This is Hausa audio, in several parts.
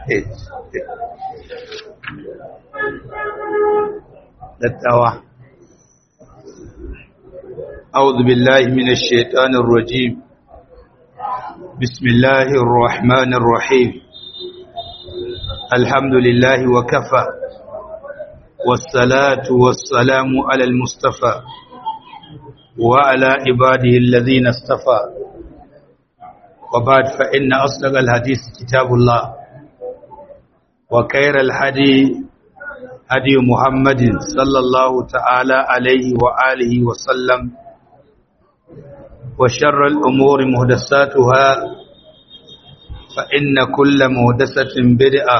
dattawa أعوذ بالله من الشيطان الرجيم بسم الله الرحمن الرحيم الحمد لله وكفى والصلاة والسلام على المصطفى وعلى عباده الذين اصطفى وبعد فإن أصدق الحديث كتاب الله وخير الحدي هدي محمد صلى الله تعالى عليه وآله وسلم وشر الأمور مهدساتها فإن كل مهدسة بدعة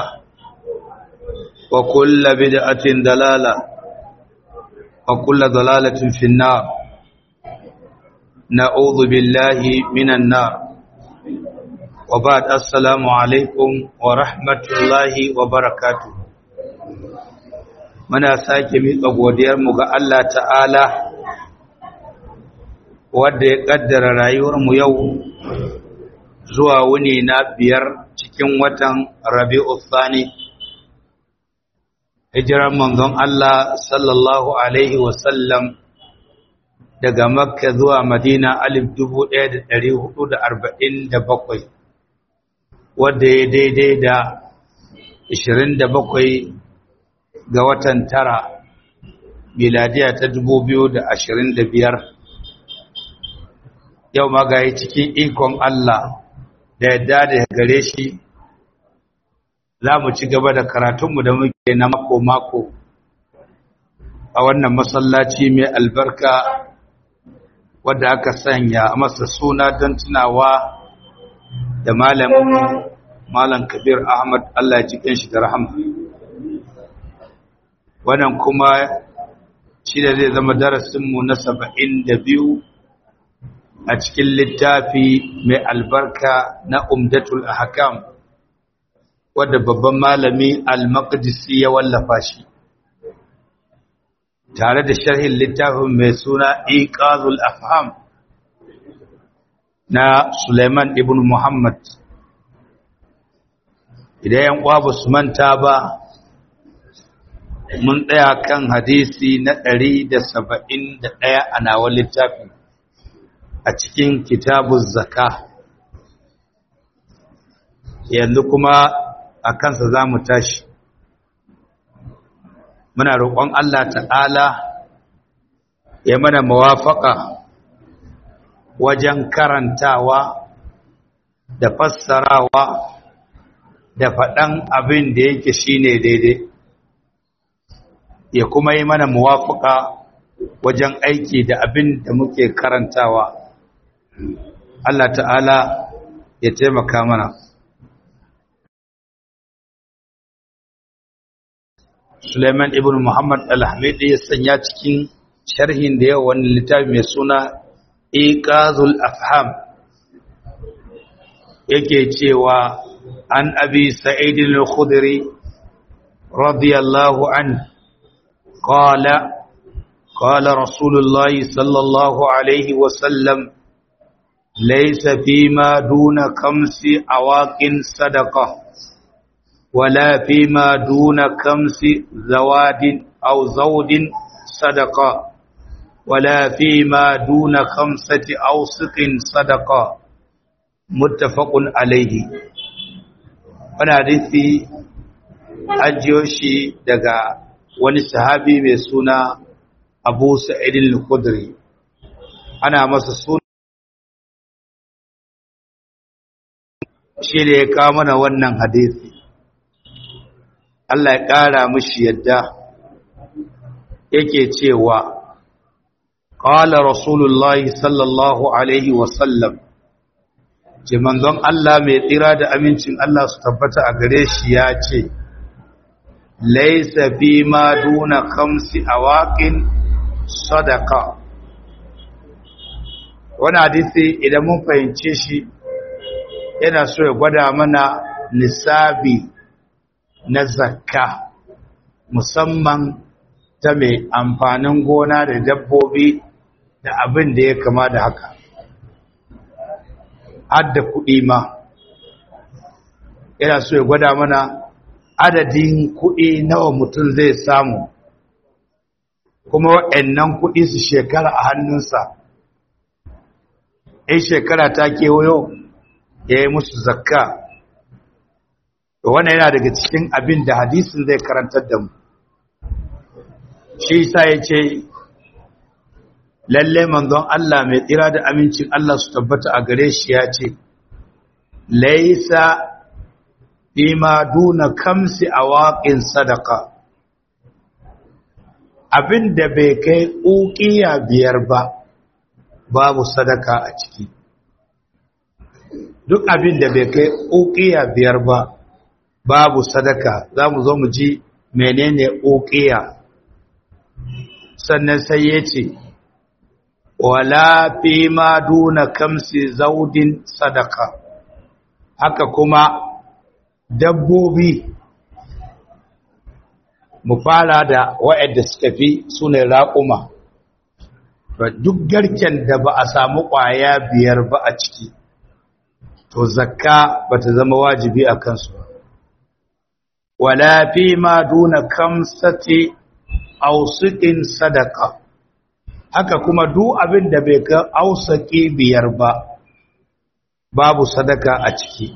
وكل بدعة دلالة وكل ضلالة في النار نعوذ بالله من النار وبعد السلام عليكم ورحمة الله وبركاته muna sake miƙa godiyarmu ga Allah ta'ala wadda ya ƙaddara rayuwarmu yau zuwa wuni na biyar cikin watan rabi'u thani hijirar manzon Allah sallallahu alaihi wasallam daga makka zuwa madina alif dubu ɗaya da ɗari hudu da arba'in da bakwai wadda ya daidai da ishirin da bakwai ga watan tara miladiya ta dubu biyu da ashirin da biyar yau magayi cikin ikon Allah da yadda da gare shi za mu ci gaba da karatunmu da muke na mako-mako a wannan masallaci mai albarka wadda aka sanya masa suna don tunawa da malamin malam kabir ahmad Allah ya ji shi da rahama wannan kuma shi da zai zama darasinmu na saba'in da biyu a cikin littafi mai albarka na umdatul ahkam wadda babban malami al-maqdisi ya wallafa shi tare da sharhin littafin mai suna iqazul afham na Suleiman ibn Muhammad idan yan uwa ba su manta ba mun tsaya kan hadisi na ɗari da saba'in da ɗaya a nawa littafi a cikin kitabun zaka yanzu kuma a kansa za mu tashi muna roƙon Allah ta'ala ya mana mawafaka wajen karantawa da fassarawa da faɗan abin da yake shine daidai ya kuma yi mana muwafuka wajen aiki da abin da muke karantawa Allah ta'ala ya taimaka mana Suleiman ibn Muhammad al-Hamid ya sanya cikin sharhin da yawa wani littafi mai suna Iqazul Afham yake cewa an abi Sa'id al-Khudri radiyallahu anhu قال قال رسول الله صلى الله عليه وسلم ليس فيما دون خمس أواق صدقة ولا فيما دون خمس زواد أو زود صدقة ولا فيما دون خمسة أوسق صدقة متفق عليه وانا حديثي أجيوشي دقاء wani sahabi mai suna abu sa'idin al-khudri ana masa suna shi da ya kawo mana wannan hadisi Allah ya ƙara mishi yadda yake cewa qala rasulullahi sallallahu alaihi wasallam ce manzon Allah mai tsira da amincin Allah su tabbata a gare shi ya ce laisa fi ma duna khamsi awaqin sadaqa wani hadisi idan mun fahimce shi yana so ya gwada mana nisabi na zakka musamman ta mai amfanin gona da dabbobi da abin da ya kama da haka har da kuɗi ma yana so ya gwada mana adadin kuɗi nawa mutum zai samu kuma waɗannan kuɗi su shekara a hannunsa in shekara ta kewayo ya yi musu zakka wannan yana daga cikin abin da hadisin zai karantar da mu shi sa ya ce lalle manzon Allah mai tsira da amincin Allah su tabbata a gare shi ya ce laisa bima duna kamsi awaqin sadaka abin da bai kai uqiya biyar ba babu sadaka a ciki duk abin da bai kai uqiya biyar ba babu sadaka za mu zo mu ji menene uqiya sannan sai ya ce wala fi ma duna kamsi zaudin sadaka haka kuma dabbobi mu fara da wa'anda suka fi su ne raƙuma duk garken da ba a samu ƙwaya biyar ba a ciki to zakka ba ta zama wajibi a kansu wala fi ma duna kamsati ausikin sadaka haka kuma duk abin da bai ka ausaki biyar ba babu sadaka a ciki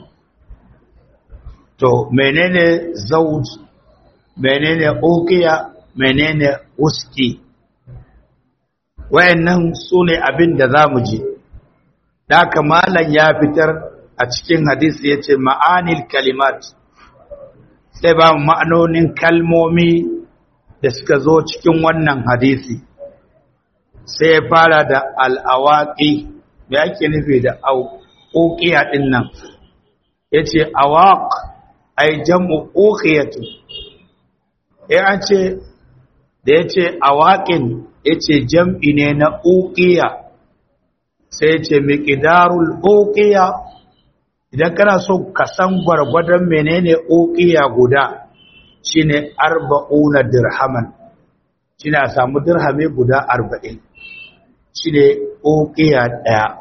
to menene zauj menene uqiya menene uski wayannan sune abin da zamu ji da kamalan ya fitar a cikin hadisi yace ma'anil kalimat sai ba ma'anonin kalmomi da suka zo cikin wannan hadisi sai ya fara da al'awaƙi da ake nufi da ƙoƙiya ɗin nan ya ce awaƙ ai jam'u ƙoƙiyatu ya ce da ya ce awaƙin ya ce jam'i ne na ƙoƙiya sai ya ce miƙidarul ƙoƙiya idan kana so ka san gwargwadon menene ƙoƙiya guda shine arba'una dirhaman shine a samu dirhame guda arba'in shine uqiya daya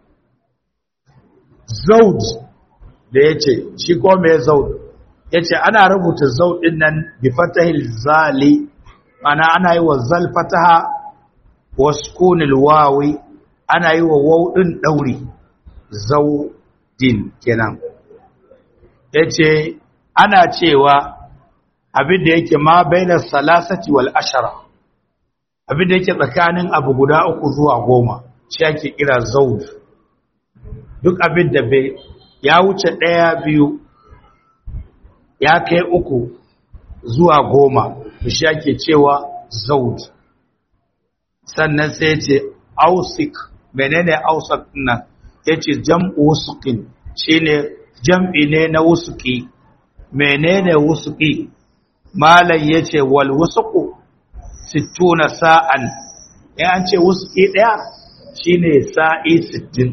zaud da yace shi ko me zaud yace ana rubuta zaud din nan bi fatahil zali ana ana yi wa zal fataha wa sukunil wawi ana yi wa waw din dauri zaudin kenan yace ana cewa abin da yake ma bainar salasati wal ashara abin da yake tsakanin abu guda uku zuwa goma shi ake kira zaud duk abin da bai ya wuce ɗaya biyu ya kai uku zuwa goma shi ake cewa zaud sannan sai ya ce ausik menene ausik nan ya ce jam'u wusukin shine jam'i ne na wusuki menene wusuki malam ya ce wal wusuku sittuna sa'an in an ce wusuki ɗaya shine sa'i sittin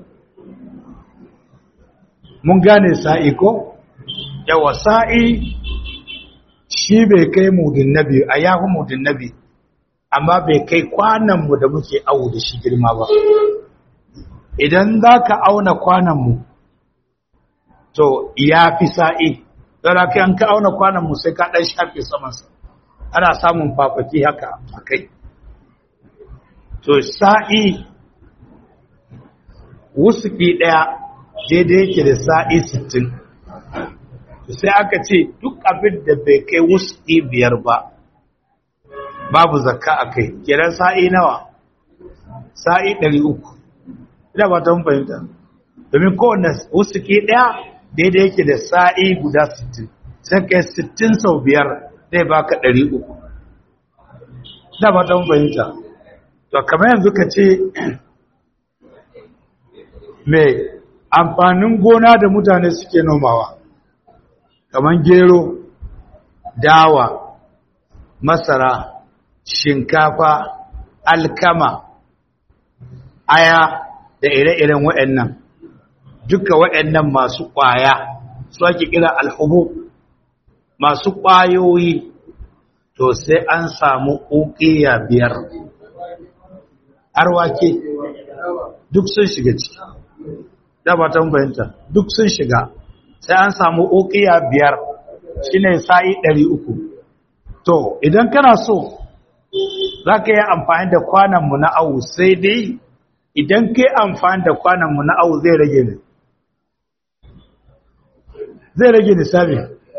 mun gane sa'i ko yawa sa'i shi bai kai mudin nabi a yafi mudin nabi amma bai kai kwananmu da muke awu da shi girma ba idan za ka auna kwananmu to ya fi sa'i don haka an ka auna kwananmu sai ka ɗan shafe samansa ana samun fafaki haka a kai to sa'i wusuki ɗaya daidai yake da sa'i sittin sai aka ce duk abin da bai kai wusuki biyar ba babu zakka a kai kiran sa'i nawa sa'i ɗari uku ina ba ta fahimta domin kowane wusuki ɗaya daidai yake da sa'i guda sittin sai kai sittin sau biyar zai baka ɗari uku ina ba ta fahimta to kamar yanzu ka ce mai amfanin gona da mutane suke nomawa kamar gero dawa masara shinkafa alkama aya da ire-iren waɗannan duka waɗannan masu ƙwaya su ake kira alhubu masu ƙwayoyi to sai an samu ƙuƙiya biyar arwake duk sun shiga ciki da ba ta bayanta duk sun shiga sai an samu ukiya biyar shine sa'i ɗari uku to idan kana so za ka yi amfani da kwananmu na awu sai dai idan ka yi amfani da kwananmu na awu zai rage ne zai rage nisabi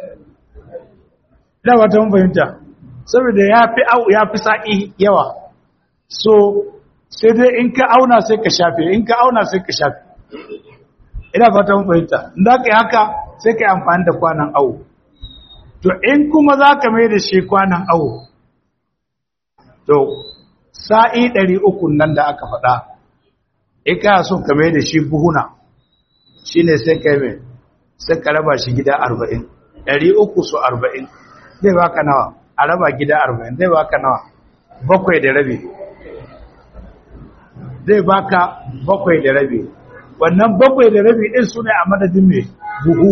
da wata mun fahimta saboda ya fi ya fi sa'i yawa so sai dai in ka auna sai ka shafe in ka auna sai ka shafe ina fata mun fahimta in za ka yi haka sai ka yi amfani da kwanan awu to in kuma za ka mai da shi kwanan awu to sa'i ɗari uku nan da aka faɗa in ka so ka mai da shi buhuna shi ne sai ka yi mai sai ka raba shi gida arba'in ɗari uku su arba'in zai baka nawa a raba gida arba'in zai baka nawa bakwai da rabi zai baka bakwai da rabi wannan bakwai da rabi ɗin su ne a madadin mai buhu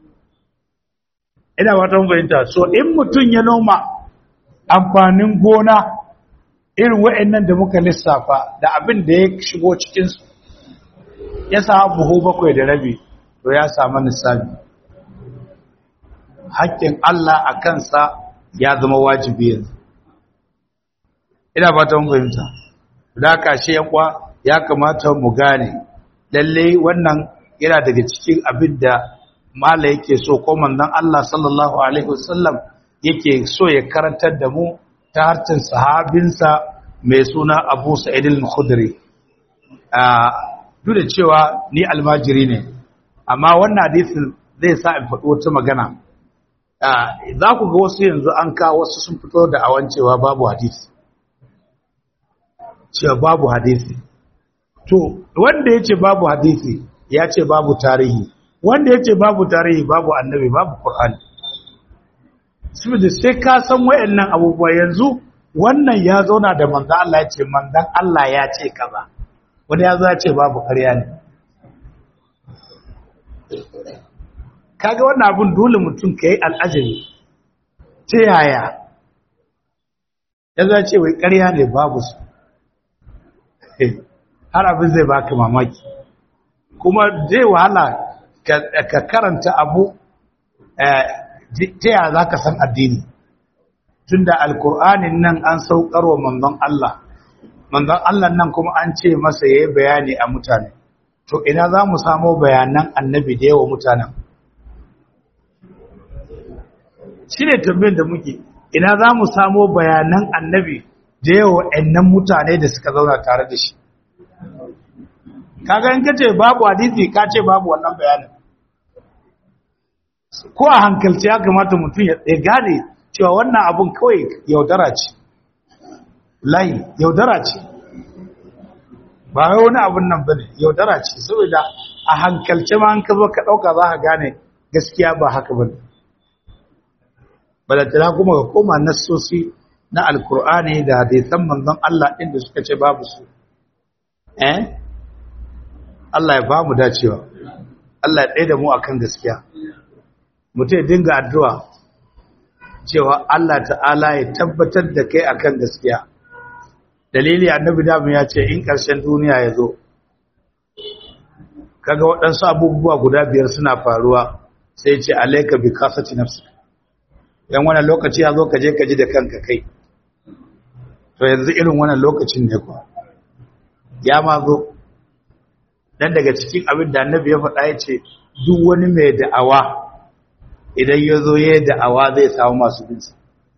ina watan fahimta so in mutum ya noma amfanin gona irin wa'annan da muka lissafa da abin da ya shigo cikinsu ya sa buhu bakwai da rabi to ya samu nisabi haƙƙin Allah a kansa ya zama wajibi yanzu ina fatan fahimta da kashe yankwa ya kamata mu gane lalle wannan yana daga cikin abin da mala yake so ko manzon Allah sallallahu alaihi wasallam yake so ya karantar da mu ta harcin sahabinsa mai suna Abu Sa'id al-Khudri duk da cewa ni almajiri ne amma wannan hadisin zai sa in faɗi wata magana za ku ga wasu yanzu an kawo wasu sun fito da awan cewa babu hadisi cewa babu hadisi to wanda ya ce babu hadisi ya ce babu tarihi wanda ya ce babu tarihi babu annabi babu ƙur'ani saboda sai ka san wayannan abubuwa yanzu wannan ya zauna da manzan Allah ya ce manzan Allah ya ce kaza wani ya zo ya ce babu ƙarya ne kaga wannan abun dole mutum ka yi al'ajabi ta yaya ya zo ya ce wai ƙarya ne babu su har abin zai baka mamaki kuma zai wahala ka karanta abu ta yaya za ka san addini tun da alkur'anin nan an saukarwa manzon Allah manzon Allah nan kuma an ce masa ya yi bayani a mutane to ina za mu samo bayanan annabi da yawa mutanen shi ne tambayin da muke ina za mu samo bayanan annabi da yawa ɗannan mutane da suka zauna tare da shi kaga in kace babu hadisi ka ce babu wannan bayanin ko a hankalci ya kamata mutum ya gane cewa wannan abun kawai yaudara ce layi yaudara ce ba wai wani abun nan bane yaudara ce saboda a hankalce ma an ka zo ka dauka za ka gane gaskiya ba haka bane balantana kuma ka koma nassosi na alkur'ani da hadisan manzon Allah inda suka ce babu su eh Allah ya ba mu dacewa Allah ya tsaye da mu akan gaskiya mutum ya dinga addu'a cewa Allah ta'ala ya tabbatar da kai akan gaskiya dalili annabi damu ya ce in ƙarshen duniya ya zo kaga waɗansu abubuwa guda biyar suna faruwa sai ce alaika bi kasati nafsi yan wannan lokaci ya zo ka je ka ji da kanka kai to yanzu irin wannan lokacin ne kuwa ya ma zo dan daga cikin abin da annabi ya faɗa ya ce duk wani mai da'awa idan ya zo ya da'awa zai samu masu binsa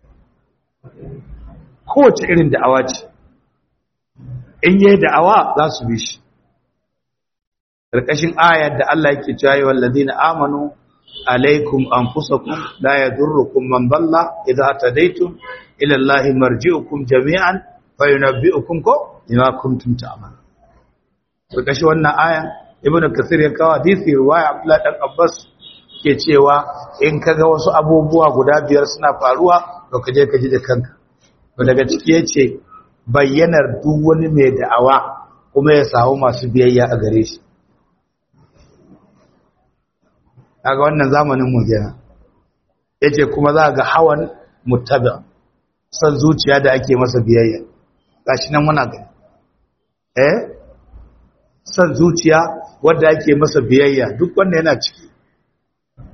kowace irin da'awa ce in yi da'awa za su bi shi ƙarƙashin ayar da Allah yake cewa yi wallazi na amanu alaikum an fusakun la ya durrukun man balla idan ta daitun ilallahi marji'ukum jami'an fa yunabbi'ukum ko bima kuntum ta'malun ƙarƙashin wannan ayan ibnu kasir ya kawo hadisi riwaya abdullah dan abbas ke cewa in kaga wasu abubuwa guda biyar suna faruwa to ka je ka ji da kanka to daga ciki yace bayyanar duk wani mai da'awa kuma ya samu masu biyayya a gare shi kaga wannan zamanin mu kenan yace kuma za ga hawan muttabi san zuciya da ake masa biyayya gashi nan muna gani eh san zuciya wanda ake masa biyayya duk wanda yana ciki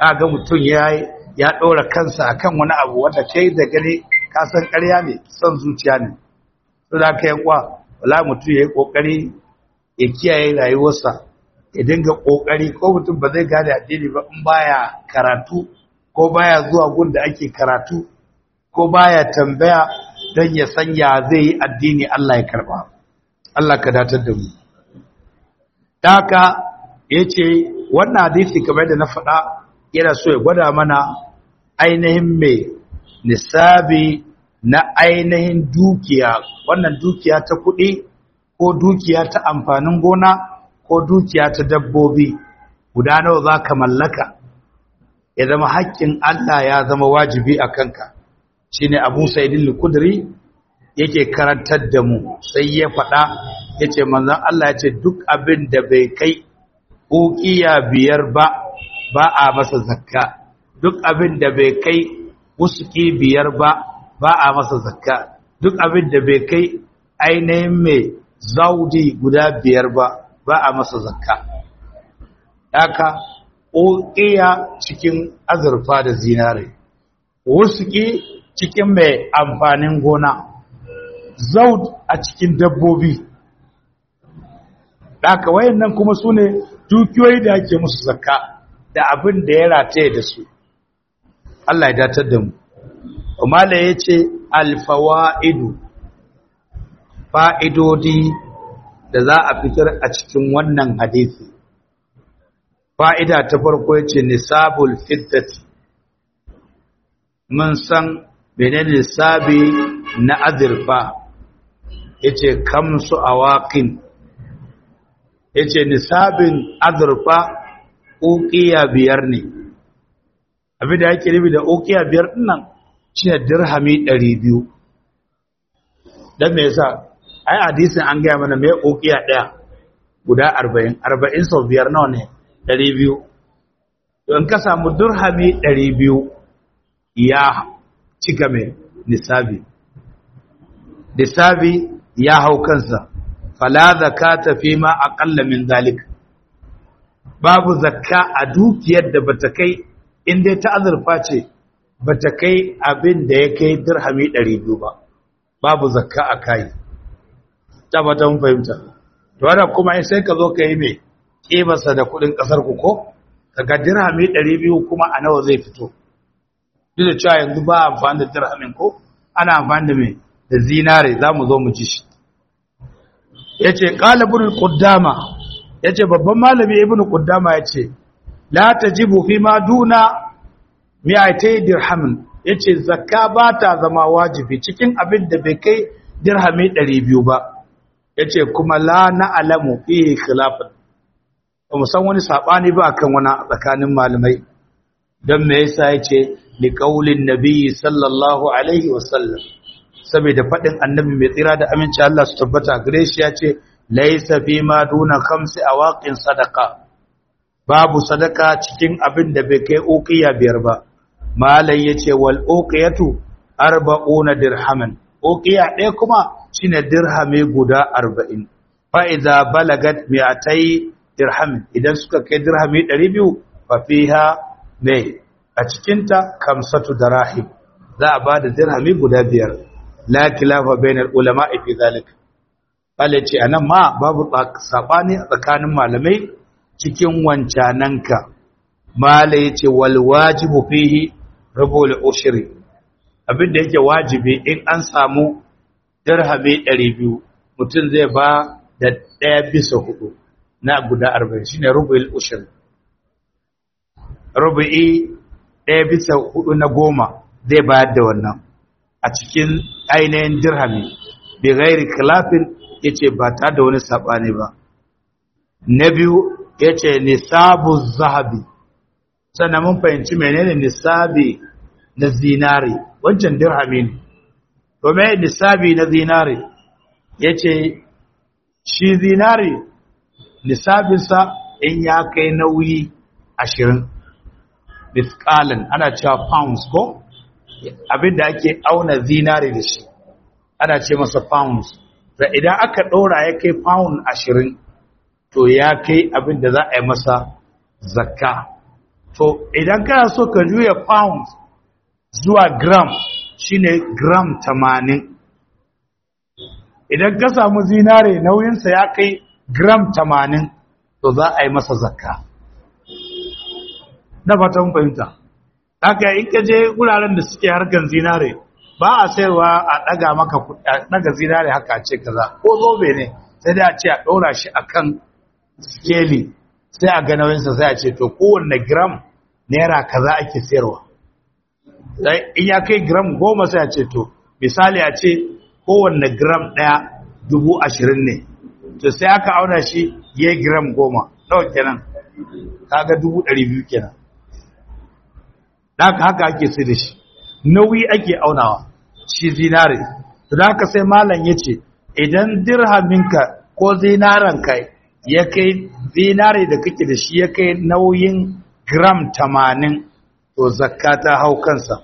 ga mutum ya ya ɗora kansa akan wani abu wanda kai da gani ka san ƙarya ne son zuciya ne to da ka yankwa wala mutum ya yi ƙoƙari ya kiyaye rayuwarsa ya dinga ƙoƙari ko mutum ba zai gane addini ba in baya karatu ko baya zuwa gun da ake karatu ko baya tambaya don ya sanya zai yi addini Allah ya karba Allah ka datar da mu haka yace wannan hadisi kamar da na faɗa yana so ya gwada mana ainihin mai nisabi na ainihin dukiya wannan dukiya ta kuɗi ko dukiya ta amfanin gona ko dukiya ta dabbobi guda nawa za ka mallaka ya zama haƙƙin Allah ya zama wajibi a kanka shi ne abu sa'idin lukudiri yake karantar da mu sai ya faɗa ya ce manzan Allah ya ce duk abin da bai kai ƙuƙiya biyar ba ba a masa zakka duk abin da bai kai wusuki biyar ba ba a masa zakka duk abin da bai kai ainihin mai zaudi guda biyar ba ba a masa zakka haka ƙoƙiya cikin azurfa da zinare wusuki cikin mai amfanin gona zaud a cikin dabbobi haka wayannan kuma su ne dukiyoyi da ake musu zakka da abin da ya rataye da su Allah ya datar da mu Umala ya ce alfawa'idu fa'idodi da za a fitar a cikin wannan hadisi fa'ida ta farko ya ce nisabul fiddati mun san bene nisabi na azurfa ya ce kamsu awaƙin ya ce nisabin azurfa ƙuƙiya biyar ne abin da yake nufi da ƙuƙiya biyar nan shi ne dirhami ɗari biyu don me yasa ai hadisin an gaya mana mai ƙuƙiya ɗaya guda arba'in arba'in sau biyar nawa ne ɗari biyu don ka samu dirhami ɗari biyu ya cika mai nisabi nisabi ya hau kansa fala zakata fi ma aqalla min zalik babu zakka a dukiyar da bata kai in dai ta azurfa ce bata kai abin da ya kai dirhami 200 ba babu zakka a kai tabbata mun fahimta to wannan kuma sai ka zo ka yi me kibarsa da kudin kasar ku ko kaga dirhami 200 kuma a nawa zai fito duk da cewa yanzu ba amfani da dirhamin ko ana amfani da me da zinare zamu zo mu ci shi yace qala ibn quddama yace babban malami ibn quddama yace la tajibu fi ma duna mi'atay dirhamin yace zakka ba ta zama wajibi cikin abin da bai kai dirhami 200 ba yace kuma la na'lamu fi khilafan ba mu san wani sabani ba akan wani tsakanin malamai dan me yasa yace li qaulin nabiyyi sallallahu alaihi wasallam saboda faɗin annabi mai tsira da aminci Allah su tabbata gare shi ya ce laisa fi ma duna khamsi awaqin sadaqa babu sadaka cikin abin da bai kai uqiya biyar ba malai yace wal uqiyatu arba'una dirhaman uqiya ɗaya kuma shine dirhami guda 40 fa idza balagat mi'atay dirham idan suka kai dirhami 200 fa fiha ne a cikinta kamsatu darahim za a bada dirhami guda biyar la kilafa bainal ulama fi zalik bale ce anan ma babu sabani tsakanin malamai cikin wancananka mala yace wal wajibu fihi rubul ushri abinda yake wajibi in an samu dirhami 200 mutum zai ba da ɗaya bisa hudu na guda 40 shine rubul ushri rubu'i ɗaya bisa hudu na goma zai bayar da wannan a cikin ainihin dirhami bi gairi khilafin yace ba ta da wani sabani ba na biyu yace nisabu zahabi sannan mun fahimci menene nisabi na zinari wancan dirhami ne to me nisabi na zinari yace shi zinari nisabinsa in ya kai nauyi ashirin misqalan ana cewa pounds ko abinda ake auna zinari da shi ana ce masa pounds da idan aka ɗora ya kai pound ashirin to ya kai abinda za a yi masa zakka to idan kana so ka juya pound zuwa gram shine gram 80 idan ka samu zinare nauyinsa ya kai gram 80 to za a yi masa zakka na fatan fahimta haka in ka je wuraren da suke harkan zinare ba a sayarwa a daga maka daga zinare haka ce kaza ko zobe ne sai dai a ce a ɗora shi akan skeli sai a ga nauyinsa sai a ce to kowanne gram naira kaza ake sayarwa in ya kai gram goma sai a ce to misali a ce kowanne gram ɗaya dubu ashirin ne to sai aka auna shi ya gram goma nawa kenan kaga dubu ɗari biyu kenan haka haka ake sai da shi nauyi ake aunawa shi zinare to da haka sai malam ya ce idan dirhaminka ko zinaranka ya kai zinare da kake da shi ya kai nauyin gram tamanin to zakka ta hau kansa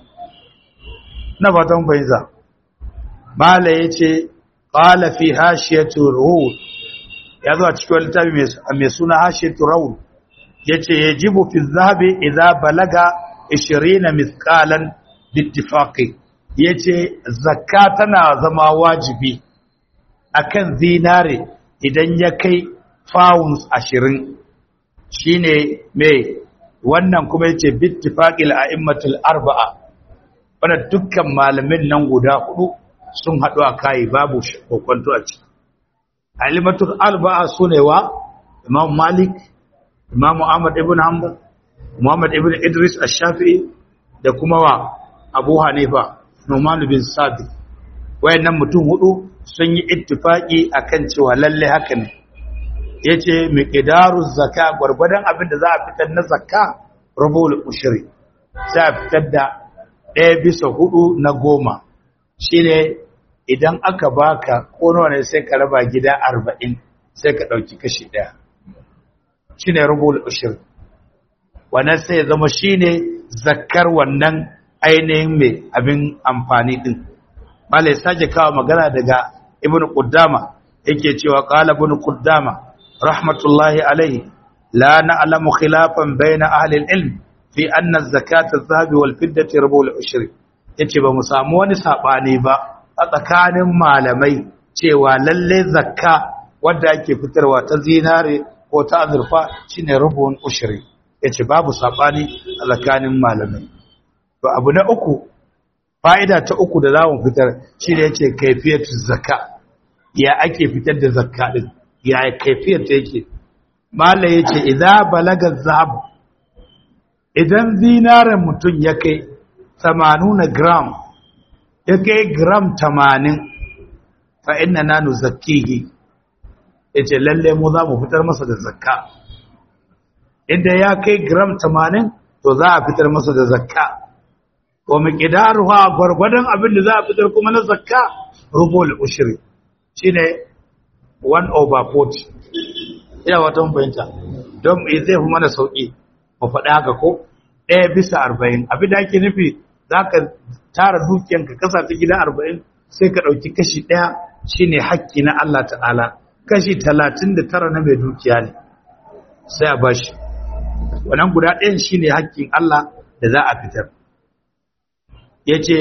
na fatan fahimta malam ya ce ƙala fi hashiyatu ruhul ya zo a cikin littafi mai suna hashiyatu ruhul ya ce ya jibu fi zahabi idan balaga 20 mithqalan bittifaqi yace zakka tana zama wajibi akan zinare idan ya kai pounds 20 shine me wannan kuma yace bittifaqil a'immatul arba'a wanda dukkan malamin nan guda hudu sun hadu a kai babu kokonto a ciki a'immatul arba'a sune wa imam malik imam ahmad ibn hanbal Muhammad ibn Idris Ash-Shafi'i da kuma wa Abu Hanifa Numan bin Sabit wayannan mutum hudu sun yi ittifaki akan cewa lalle haka ne yace miqdaru zakka gurgurdan abin da za a fitar na zakka rubul ushri sai a fitar da ɗaya bisa hudu na goma shine idan aka baka ko nawa ne sai ka raba gida 40 sai ka dauki kashi ɗaya shine rubul ushri wannan sai ya zama shine zakkar wannan ainihin mai abin amfani din malai sake kawo magana daga ibnu quddama yake cewa qala ibnu quddama rahmatullahi alaihi la na'lamu khilafan bayna ahli al-ilm fi anna az-zakata adh-dhahabi wal-fiddati rubul ushri yace ba mu samu wani sabani ba a tsakanin malamai cewa lalle zakka wanda ake fitarwa ta zinare ko ta azurfa shine rubun ushri yace babu sabani a tsakanin malamai to abu na uku fa'ida ta uku da zamu fitar shine yace kaifiyatu zakka ya ake fitar da zakka din ya kaifiyar ta yake mala yace idza balaga zahab idan zinaren mutum ya kai 80 gram ya kai gram 80 fa inna nanu zakkihi yace lalle mu za mu fitar masa da zakka inda ya kai gram 80 to za a fitar masa da zakka wa miqdaruha gwargwadon abin da za a fitar kuma na zakka rubul ushri shine 1 over 40 ina wata fahimta don zai fi mana sauki mu faɗi haka ko ɗaya bisa arba'in abin da ake nufi za ka tara dukiyanka kasa ta gida arba'in sai ka ɗauki kashi ɗaya shine hakki na Allah ta'ala kashi talatin da tara na mai dukiya ne sai a bashi wannan guda ɗayan shine hakkin Allah da za a fitar ya ce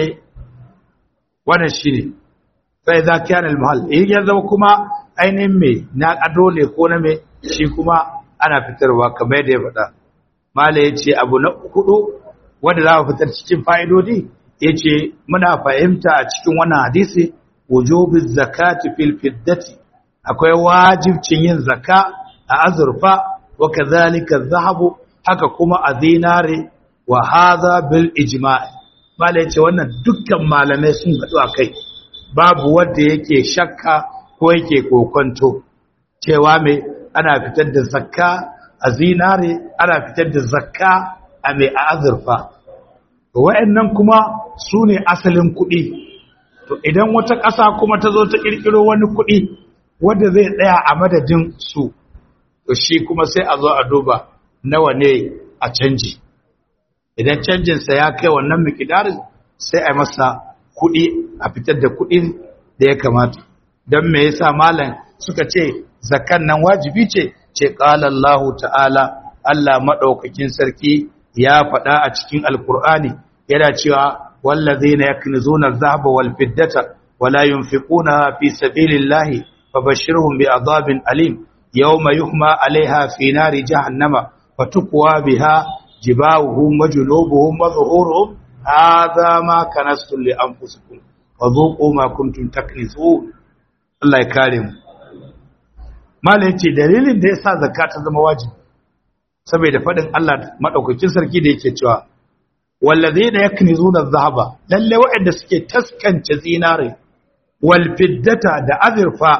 wannan shine sai za ka yanar mahal ya zama kuma ainihin mai na ado ne ko na mai shi kuma ana fitarwa kamar yadda ya faɗa mala ya ce abu na hudu wanda za a fitar cikin fa'idodi ya ce muna fahimta a cikin wannan hadisi wujubin zakati fil fiddati akwai wajibcin yin zaka a azurfa wa kazalika zahabu haka kuma a zinare wa hadha bil ijma' mala ya ce wannan dukkan malamai sun haɗu a kai babu wanda yake shakka ko yake kokonto cewa mai ana fitar da zakka a zinare ana fitar da zakka a mai a azurfa wa'annan kuma su ne asalin kuɗi to idan wata ƙasa kuma ta zo ta ƙirƙiro wani kuɗi wanda zai tsaya a madadin su to shi kuma sai a zo a duba nawa ne a canji idan canjinsa ya kai wannan mikidarin sai a masa kuɗi a fitar da kuɗin da ya kamata don me yasa malam suka ce zakan nan wajibi ce ce qala Allah ta'ala Allah madaukakin sarki ya faɗa a cikin alkur'ani yana cewa wallazina yaknizuna adh-dhahaba wal fiddata wala yunfiquna fi sabilillahi fabashshirhum bi'adhabin alim yawma yuhma 'alayha fi nari jahannama fatukwa biha jibahuhum wa junubuhum wa zuhuruhum hadha ma kanastum li anfusikum fadhuqu ma kuntum taknizun Allah ya kare mu malai ce dalilin da yasa zakka ta zama wajibi saboda fadin Allah madaukakin sarki da yake cewa wallazina yaknizuna adh-dhahaba lalle waɗanda suke taskance zinare wal fiddata da azurfa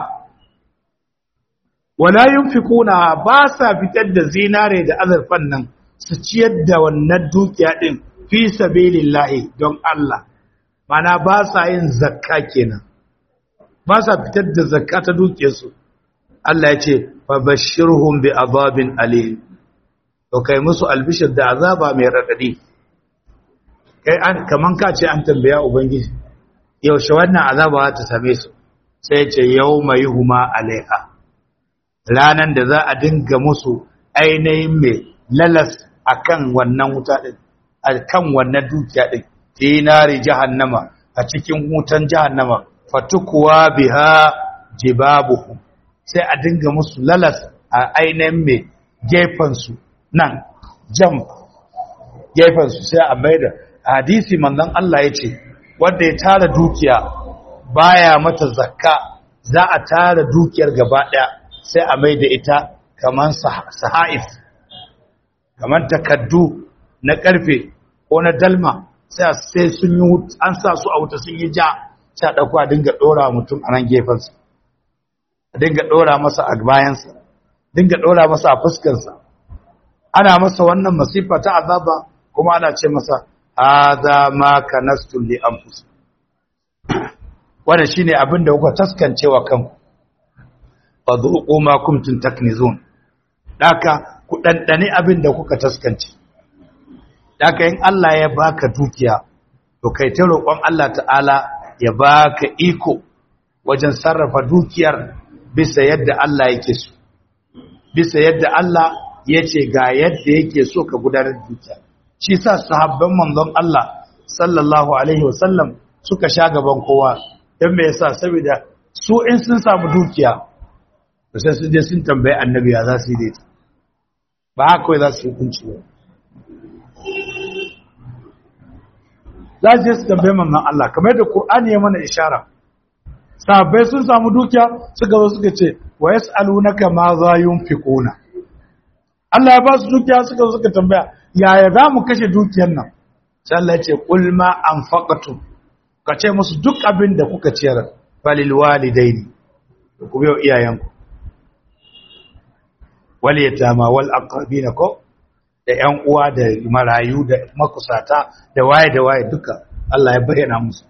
wala yunfikuna ba sa fitar da zinare da azurfan nan su ciyar da wannan dukiya din fi sabilillahi don Allah mana ba sa yin zakka kenan ba sa fitar da zakka ta dukiyarsu Allah ya ce fa bashirhum bi azabin alim to kai musu albishir da azaba mai radadi kai an kaman ka ce an tambaya ubangiji yaushe wannan azaba ta same su sai ce yawma yuhma alaiha ranan da za a dinga musu ainihin mai lalas akan wannan wuta din akan wannan dukiya din tinari jahannama a cikin wutan jahannama fatukuwa biha jibabuhum sai a dinga musu lalas a ainihin mai gefansu nan jam gefansu sai a maida hadisi manzon Allah ya ce wanda ya tara dukiya baya mata zakka za a tara dukiyar gaba daya sai a maida ita kaman sahaif kaman takaddu na karfe ko na dalma sai sai sun yi an sa su a wuta sun yi ja sai a dauko a dinga dora mutum a nan gefansa a dinga dora masa a bayansa dinga dora masa a fuskarsa ana masa wannan masifa ta azaba kuma ana ce masa hadha ma kanastum li anfusikum wannan shine abin da kuka taskancewa kanku fadhuqu ma kuntum taknizun daka ku dandane abin da kuka taskance daka in Allah ya baka dukiya to kai ta roƙon Allah ta'ala ya baka iko wajen sarrafa dukiyar bisa yadda Allah yake so bisa yadda Allah yace ga yadda yake so ka gudanar da dukiya shi sa sahabban manzon Allah sallallahu alaihi wasallam suka sha gaban kowa don me yasa saboda su in sun samu dukiya to sai sun je sun tambayi annabi ya za su yi da ita ba haka kawai za su yi hukunci ba za su je su tambayi manzon Allah kamar da Qur'ani ya mana ishara sahabbai sun samu dukiya suka zo suka ce wa yas'alunaka ma za yunfiquna Allah ya ba su dukiya suka zo suka tambaya yaya za mu kashe dukiyar nan sai Allah ya ce qul ma anfaqtum ka ce musu duk abin da kuka ciyar falil walidaini ku biyo iyayenku wal yatama wal aqrabina ko da ƴan uwa da marayu da makusata da waye da waye duka Allah ya bayyana musu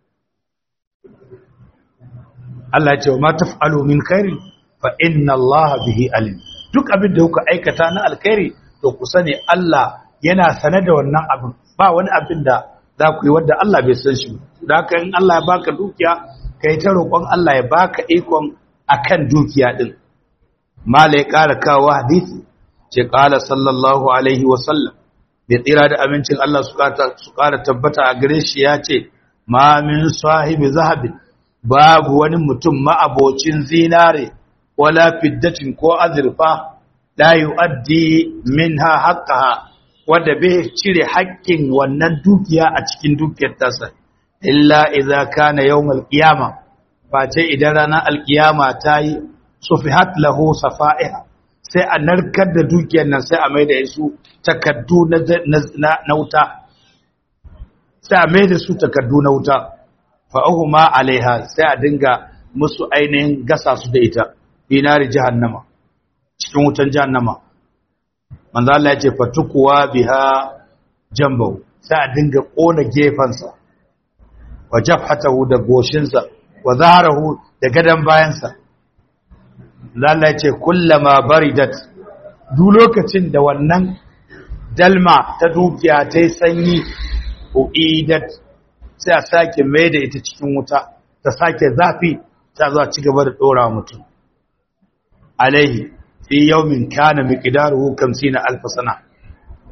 Allah ya ce wa ma taf'alu min khairin fa inna Allah bihi alim duk abin da kuka aikata na alkhairi to ku sani Allah yana sane da wannan abin ba wani abin da za ku yi wadda Allah bai san shi da haka in Allah ya baka dukiya ka yi ta roƙon Allah ya baka ikon akan dukiya din mala ya ƙara kawo hadisi ce ƙala sallallahu alaihi wa sallam bai tsira da amincin Allah su ƙara tabbata a gare shi ya ce ma min sahibi zahabin babu wani mutum ma'abocin zinare wala fiddatin ko azurfa la yu'addi minha haqqaha wanda bai cire haƙƙin wannan dukiya a cikin dukiyar tasa illa idza kana yawmal qiyama face idan ranar alqiyama ta yi sufihat lahu safa'iha sai a narkar da dukiyar nan sai a maida su takaddu na na wuta sai a maida su takaddu na wuta fa ahuma alaiha sai a dinga musu ainihin gasa su da ita dinari jahannama cikin wutan jahannama manzo Allah ya ce fatukuwa biha jambahu sai a dinga kona gefansa wa jafhatahu da goshinsa wa zaharahu da gadan bayansa Allah ya ce kullama baridat duk lokacin da wannan dalma ta dukiya ta yi sanyi uidat sai a sake mai da ita cikin wuta ta sake zafi ta zuwa ci gaba da dora mutum alaihi fi yawmin kana miqdaruhu 50 alf sana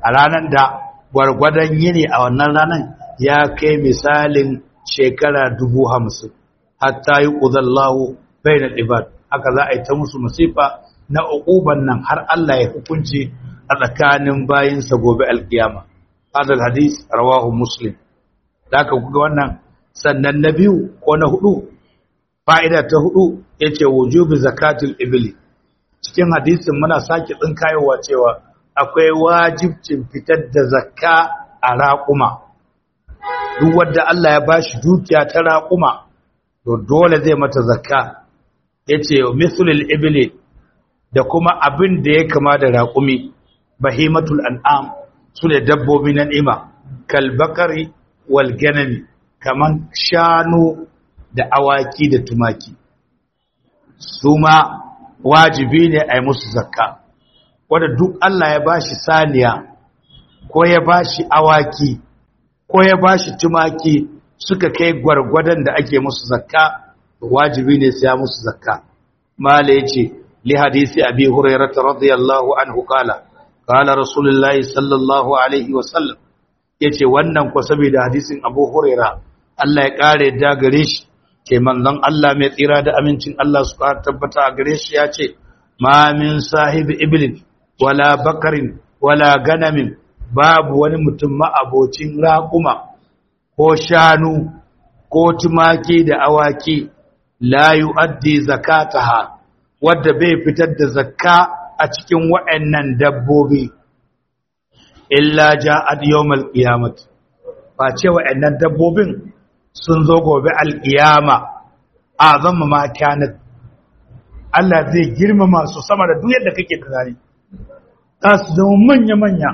a ranar da gwargwadon yini a wannan ranar ya kai misalin shekara dubu hamsin hatta yi ƙuzallahu bai na ɗibar haka za a yi ta musu masifa na uquban nan har Allah ya hukunci a tsakanin bayinsa gobe alkiyama hadal hadis rawahu muslim da aka kuga wannan sannan na biyu ko na hudu fa'ida ta hudu yace wujubi zakatul ibli cikin hadisin muna sake tsinkayowa cewa akwai wajibcin fitar da zakka a raƙuma duk wanda Allah ya bashi dukiya ta raƙuma to dole zai mata zakka yace mithlul ibli da kuma abin da ya kama da raƙumi bahimatul an'am su ne dabbobi na ni'ima kalbakari wal ganami kaman shanu da awaki da tumaki su ma wajibi ne a yi musu zakka wanda duk Allah ya bashi saniya ko ya bashi awaki ko ya bashi tumaki suka kai gwargwadon da ake musu zakka wajibi ne sai ya musu zakka mala yace li hadisi abi hurairah radiyallahu anhu qala qala rasulullahi sallallahu alaihi wa sallam yace wannan ko saboda hadisin abu hurairah Allah ya kare da gare shi ke manzon Allah mai tsira da amincin Allah su ka tabbata a gare shi yace ma min sahibi iblin wala bakarin wala ganamin babu wani mutum ma'abocin raƙuma ko shanu ko tumaki da awaki la yu'addi zakataha wadda bai fitar da zakka a cikin waɗannan dabbobi illa ja'at yawmal qiyamah ba ce waɗannan dabbobin sun zo gobe alƙiyama azamma ma kanat Allah zai girmama su sama da duk yadda kake tunani za su zama manya-manya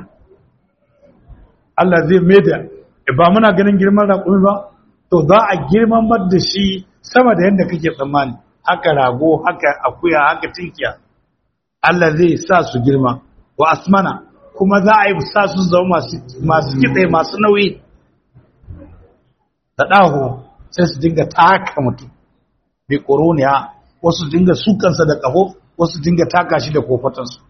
Allah zai maida ba muna ganin girman raƙumi ba to za a girmamar da shi sama da yadda kake tsammani haka rago haka akuya haka tinkiya Allah zai sa su girma wa asmana kuma za a yi sa su zama masu kitse masu nauyi da ɗaho sai su dinga taka mutum bai ƙoroniya wasu dinga sukansa da ƙaho wasu dinga taka shi da kofatansu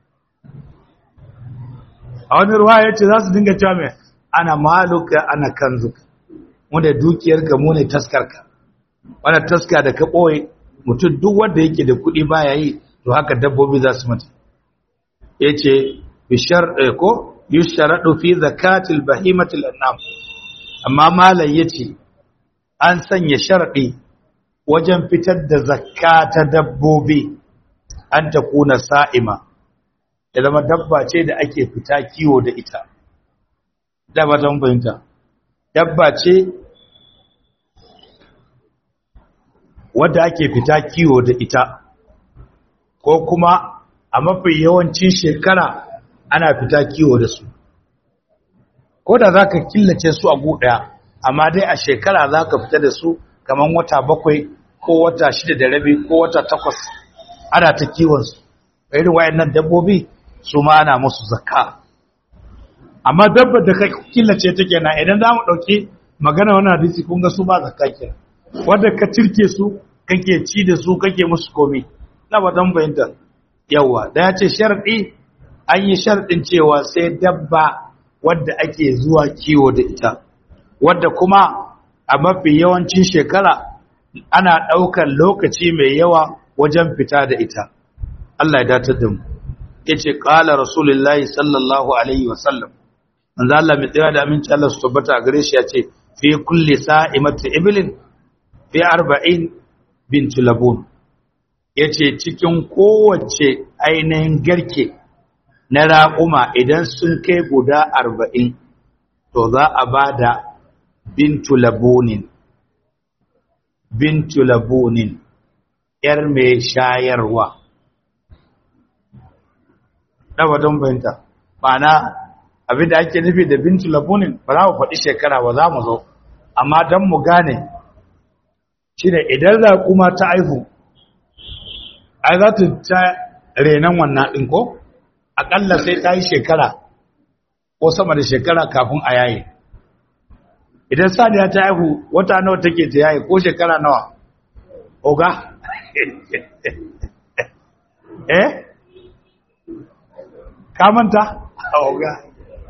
a wani ruwa ya ce za su dinga cewa mai ana maluka ana kanzuka wanda dukiyarka mu ne taskarka wanda taska da ka ɓoye mutum duk wanda yake da kuɗi baya yi to haka dabbobi za su mata ya ce bishar ko yusharaɗu fi zakatil bahimatil annam amma malam ya ce an sanya sharaɗi wajen fitar da zakka ta dabbobi an ta kuna sa'ima ya zama dabba ce da ake fita kiwo da ita dabba ta fahimta dabba ce wadda ake fita kiwo da ita ko kuma a mafi yawancin shekara ana fita kiwo da su ko da za ka killace su a ɗaya, amma dai a shekara za ka fita da su kamar wata bakwai ko wata shida da rabi ko wata takwas ana ta kiwonsu irin wayannan dabbobi su ma ana musu zakka amma dabbar da ka killace ta kenan idan za mu ɗauki magana wani hadisi kun ga su ba zakka kenan wanda ka cirke su kake ci da su kake musu komi na ba dan bayanta yawa da ya ce sharɗi an yi sharɗin cewa sai dabba wadda ake zuwa kiwo da ita wadda kuma a mafi yawancin shekara ana ɗaukar lokaci mai yawa wajen fita da ita Allah ya datar da mu yace qala rasulullahi sallallahu alaihi wasallam manzo Allah mai tsaya da aminci Allah su tabbata a gare shi yace fi kulli sa'imati iblin fi 40 bint labun yace cikin kowace ainihin garke na raƙuma idan sun kai guda 40 to za a bada bintu labunin bintu labunin yar mai shayarwa ɗaba don bayanta ma'ana abinda ake nufi da bintu labunin ba za mu faɗi shekara ba za mu zo amma don mu gane shi ne idan raƙuma ta aihu ai za ta ta renon wannan ɗin ko aƙalla sai ta yi shekara ko sama da shekara kafin a yaye idan saniya ta aihu wata nawa take ta yaye ko shekara nawa oga eh ka manta oga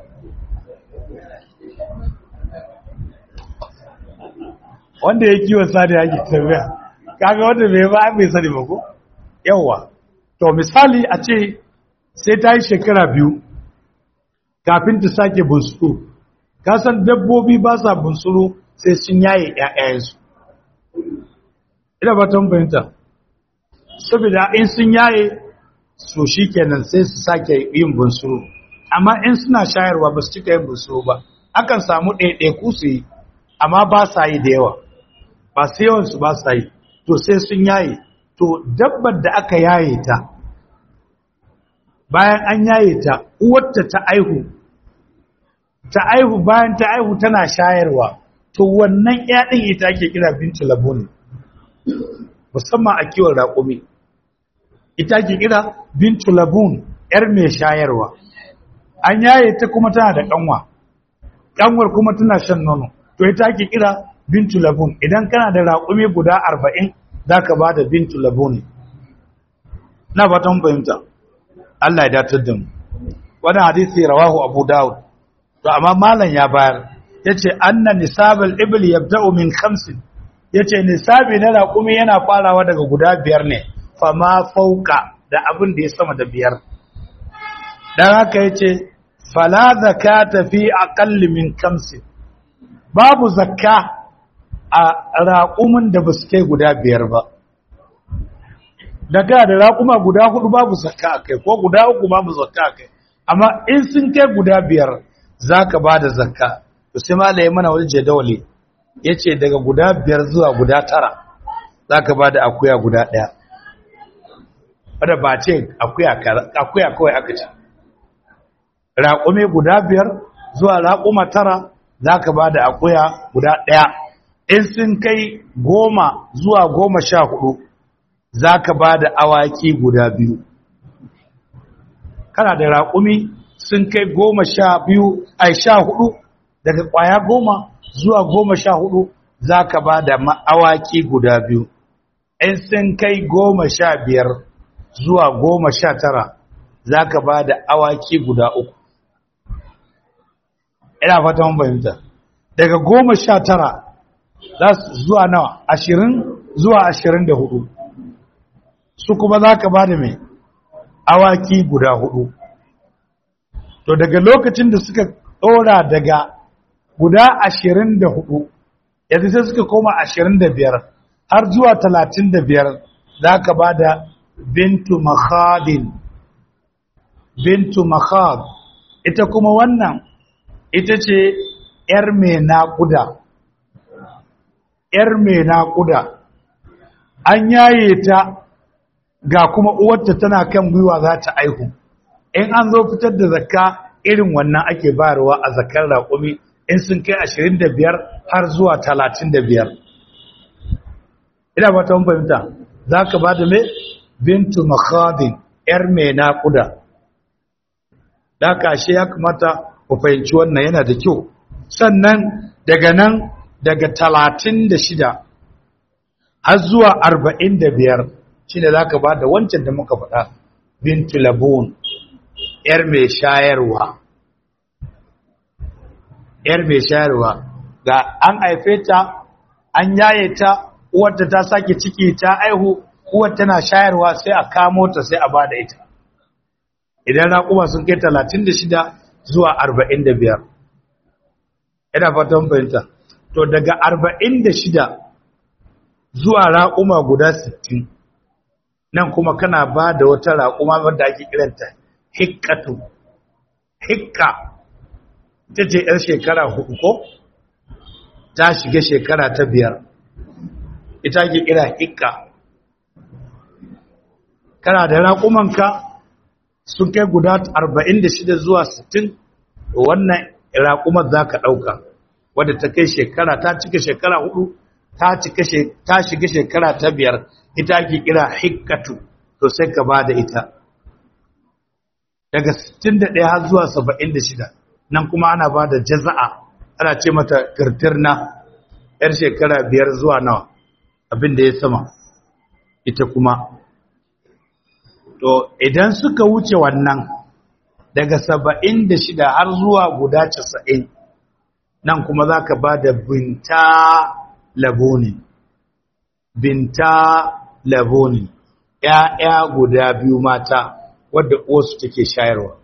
wanda ya kiwon sani ya ke tambaya kaga wanda bai ba bai sani ba ko yawa to misali a ce sai ta yi shekara biyu kafin ta sake bunsuru ka san dabbobi ba sa bunsuru sai sun yaye ƴaƴayensu ina ba tan bayanta saboda in sun yaye so shikenan sai su sake yin bunsuru amma in suna shayarwa ba su cika yin bunsuru ba akan samu ɗaiɗaiku su yi amma ba sa yi da yawa ba sai yawansu ba sa yi to sai sun yaye to dabbar da aka yaye ta bayan an yaye ta uwarta ta aihu ta aihu bayan ta aihu tana shayarwa to wannan ƴaƴin ita ake kira bintu labun musamman a kiwon raƙumi ita ake kira bintu labun ƴar mai shayarwa an yaye ta kuma tana da ƙanwa ƙanwar kuma tana shan nono to ita ake kira bintu labun idan kana da raƙumi guda arba'in za ka ba da bintu labun na fatan fahimta Allah ya datar da mu wannan hadisi rawahu abu dawud to amma malam ya bayar yace anna nisabul ibli yabda'u min khamsin yace nisabi na raƙumi yana farawa daga guda biyar ne fama fauka da abin da ya sama da biyar dan haka yace fala zakata fi aqalli min khamsin babu zakka a raƙumin da ba su kai guda biyar ba daga da raƙuma guda hudu babu zakka a kai ko guda uku babu zakka a kai amma in sun kai guda biyar za ka ba da zakka to sai malaye mana wani jadawali ya ce daga guda biyar zuwa guda tara za ka ba da akuya guda ɗaya wadda ba ce akuya kawai aka ce raƙumi guda biyar zuwa raƙuma tara za ka ba da akuya guda ɗaya in sun kai goma zuwa goma sha hudu za ka ba da awaki guda biyu kana da raƙumi sun kai goma sha biyu a sha hudu daga ƙwaya goma zuwa goma sha hudu za ka ba da awaki guda biyu in sun kai goma sha biyar zuwa goma sha tara za ka ba da awaki guda uku ina fata mun fahimta daga goma sha tara za su zuwa nawa ashirin zuwa ashirin da hudu su kuma za ka ba da mai awaki guda hudu to daga lokacin da suka ɗora daga guda ashirin da hudu yadda sai suka koma ashirin da biyar har zuwa talatin da biyar za ka ba da bintu makhadin bintu makhad ita kuma wannan ita ce ‘yar mai naƙuda ‘yar mai naƙuda an yaye ta ga kuma uwarta tana kan gwiwa za ta aihu in an zo fitar da zakka irin wannan ake bayarwa a zakkar raƙumi in sun kai ashirin da biyar har zuwa talatin da biyar ina ba ta fahimta za ka ba da mai bintu makhadin ‘yar mai naƙuda da kashe ya kamata ku fahimci wannan yana da kyau sannan daga nan daga talatin da shida har zuwa arba'in da biyar shi ne za ka ba da wancan da muka faɗa bintu labun ‘yar mai shayarwa ‘yar mai shayarwa ga an haife ta an yaye ta uwarta ta sake ciki ta aihu uwar tana shayarwa sai a kamo ta sai a ba da ita idan raƙuma sun kai talatin da shida zuwa arba'in da biyar ina fatan fahimta to daga arba'in da shida zuwa raƙuma guda sittin nan kuma kana ba da wata raƙuma wadda ake kiranta hikkatu hikka ita ce 'yar shekara hudu ko ta shiga shekara ta biyar ita ake kira hikka kana da raƙumanka sun kai guda 46 zuwa 60 wannan raƙumar za ka ɗauka wadda ta kai shekara ta cika shekara hudu ta shiga shekara ta biyar ita ake kira hikkatu to sai ka ba da ita daga 61 har zuwa 76 nan kuma ana ba da jaza'a ana ce mata kirtirna yar shekara biyar zuwa nawa abin da ya sama ita kuma to idan suka wuce wannan daga 76 har zuwa guda 90 nan kuma za ka ba da binta labonin binta labonin ‘ya'ya guda biyu mata wadda wasu take shayarwa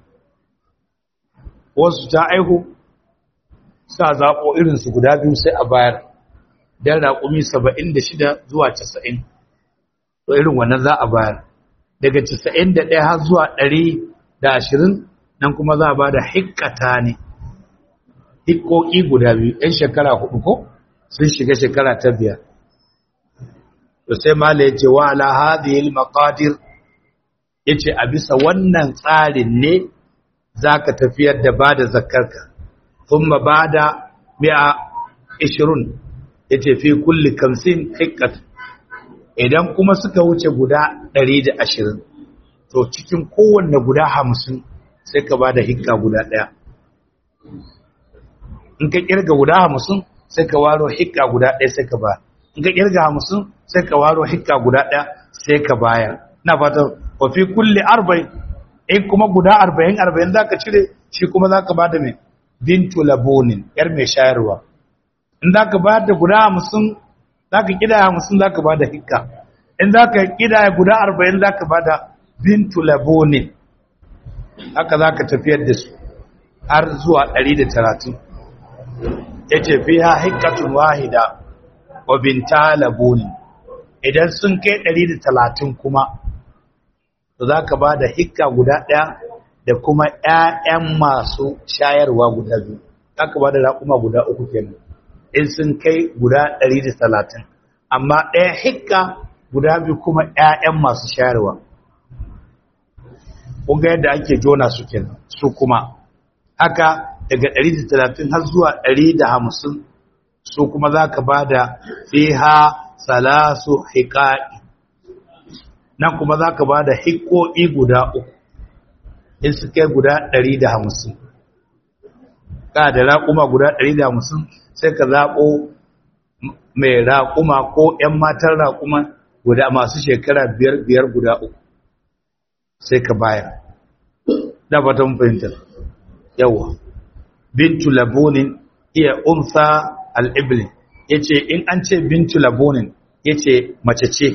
wasu ta aihu sa zaɓo irinsu guda biyu sai a bayar don raƙumi saba'in da shida zuwa casa'in to irin wannan za a bayar daga casa'in da ɗaya har zuwa ɗari da ashirin nan kuma za a ba da hikkata ne hikkoki guda biyu ‘yan shekara hudu ko sun shiga shekara ta biyar to sai mala ya ce wa ala hadhihi maqadir yace a bisa wannan tsarin ne zaka tafiyar da bada zakarka thumma bada 120 yace fi kulli 50 hikkat idan kuma suka wuce guda 120 to cikin kowanne guda 50 sai ka bada hikka guda daya in ka kirga guda 50 sai ka waro hikka guda daya sai ka ba in ka kirga 50 sai ka waro hikka guda daya sai ka bayar ina fatan wa fi kulli 40 in kuma guda 40 40 zaka cire shi kuma zaka bada mai bintu labonin yar mai shayarwa in zaka bayar da guda 50 zaka kidaya 50 zaka bada hikka in zaka kidaya guda 40 zaka bada bintu labonin haka zaka tafiyar da su har zuwa 130 yace fiha hikkatun wahida wa binta labonin idan sun kai 130 kuma to zaka bada hikka guda daya da kuma ƴaƴan masu shayarwa guda biyu zaka bada raƙuma guda uku kenan in sun kai guda 130 amma ɗaya hikka guda biyu kuma ƴaƴan masu shayarwa kun ga yadda ake jona su kenan su kuma haka daga 130 har zuwa 150 su kuma zaka bada fiha salasu hiqa'i nan kuma zaka bada hiqo'i guda uku in su kai guda 150 ka da raƙuma guda 150 sai ka zaɓo mai raƙuma ko ‘yan matan raƙuma guda masu shekara biyar biyar guda uku sai ka bayar da fatan fahimtar yawa bintu labonin iya unsa al'ibli ya ce in an ce bintu labonin ya ce mace ce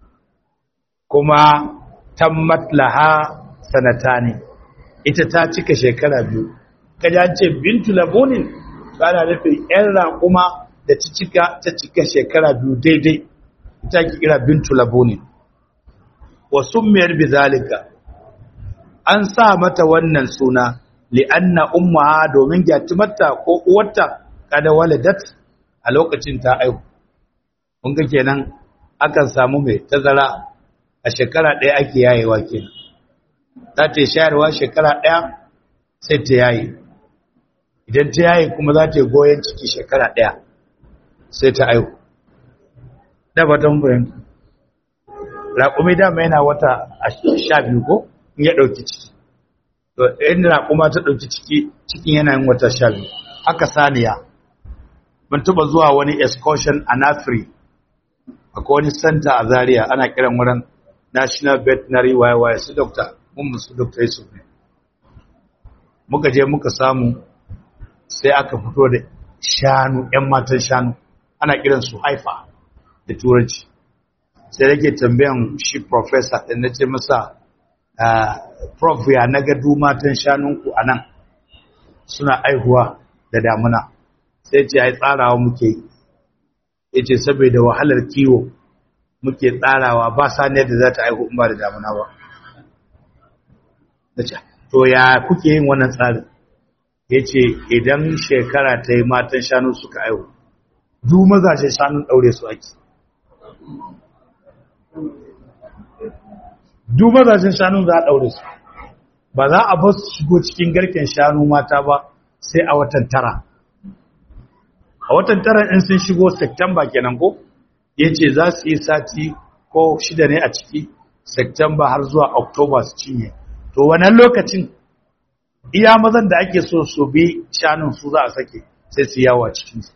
kuma tammat laha sanata ne ita ta cika shekara biyu kaji an ce bintu labonin ana nufin ‘yan raƙuma da ta cika ta cika shekara biyu daidai ita ki kira bintu labonin wasu mayar bizalika an sa mata wannan suna li'anna ummaha domin gyatumarta ko uwarta kada waladat a lokacin ta aihu kun ga kenan akan samu mai tazara a shekara ɗaya ake yayewa kenan za ta yi shayarwa shekara ɗaya sai ta yaye idan ta yaye kuma za ta yi goyon ciki shekara ɗaya sai ta aihu da fatan fahimta raƙumi dama yana wata sha biyu ko in ya ɗauki ciki to inda raƙuma ta ɗauki ciki cikin yana yin wata sha biyu haka saniya mun taɓa zuwa wani excursion a nafiri akwai wani center a zaria ana kiran wurin national veterinary yy su dokta mun musu dokta yusuf ne muka je muka samu sai aka fito da shanu 'yan matan shanu ana kiran su haifa da turanci sai rage tambayan shi professor ɗin na ce masa prof ya na gadu matan shanunku a nan suna aihuwa da damuna sai ce ai tsarawa muke ya ce saboda wahalar kiwo muke tsarawa ba saniyar da za ta aihu in ba da damuna ba to ya kuke yin wannan tsarin ya ce idan shekara ta yi matan shanu suka aihu duk mazashen shanun ɗaure su ake duk mazashen shanun za a ɗaure su ba za a ba su shigo cikin garken shanu mata ba sai a watan tara a watan tara in sun shigo september kenan ko ya ce za su yi sati ko shida ne a ciki september har zuwa october su cinye to wannan lokacin iya mazan da ake so su bi shanun su za a sake sai su yawo a cikinsu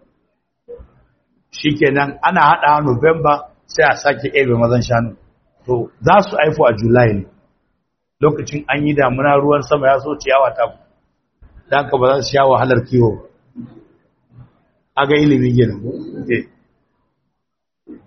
shi kenan ana haɗa november sai a sake ebe mazan shanu to za su haifu a july ne lokacin an yi damuna ruwan sama ya so ciyawa ta da haka ba za su sha wahalar kiwo a ga ilimin gina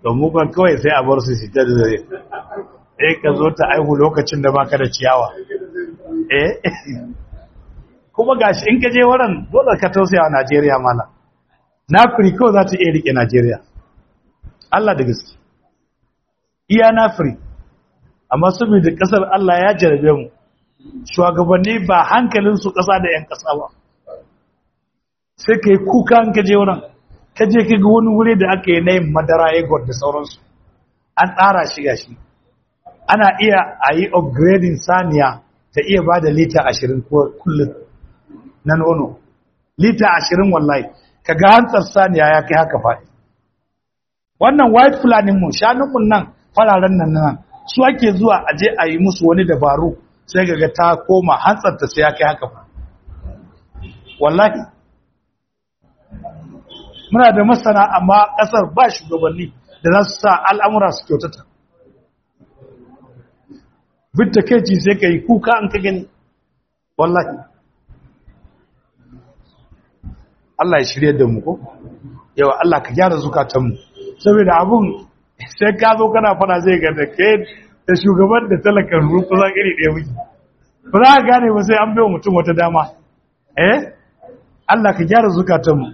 to mu kan kawai sai a bar su su ta da zai eh ka zo ta aihu lokacin da baka da ciyawa eh kuma gashi in ka je wurin dole ka tausaya wa Najeriya mala na kawai za ta iya rike Najeriya Allah da gaske iya na firi amma saboda kasar Allah ya jarabe mu shugabanni ba hankalin su kasa da yan kasa ba sai kai kuka an kaje wurin kaje ka ga wani wuri da aka yi na yin madara egot da sauransu an tsara shi gashi ana iya a yi upgrading saniya ta iya ba da lita ashirin kullum na nono lita ashirin wallahi ka ga hantsar saniya ya kai haka faɗi wannan white fulani mu shanukun nan fararen nan nan su ake zuwa a je a yi musu wani dabaru sai ga ta koma hantsar ta sai ya kai haka faɗi wallahi muna da masana amma ƙasar ba shugabanni da za su sa al'amura su kyautata bitta keci sai ka yi kuka an ka gani wallahi Allah ya shirye da mu ko yawa Allah ka gyara zukatanmu saboda abun sai ka zo kana fara zai ga da ke da shugaban da talakan rufu za iri ɗaya miki ba za ka gane ba sai an bai mutum wata dama eh Allah ka gyara zukatanmu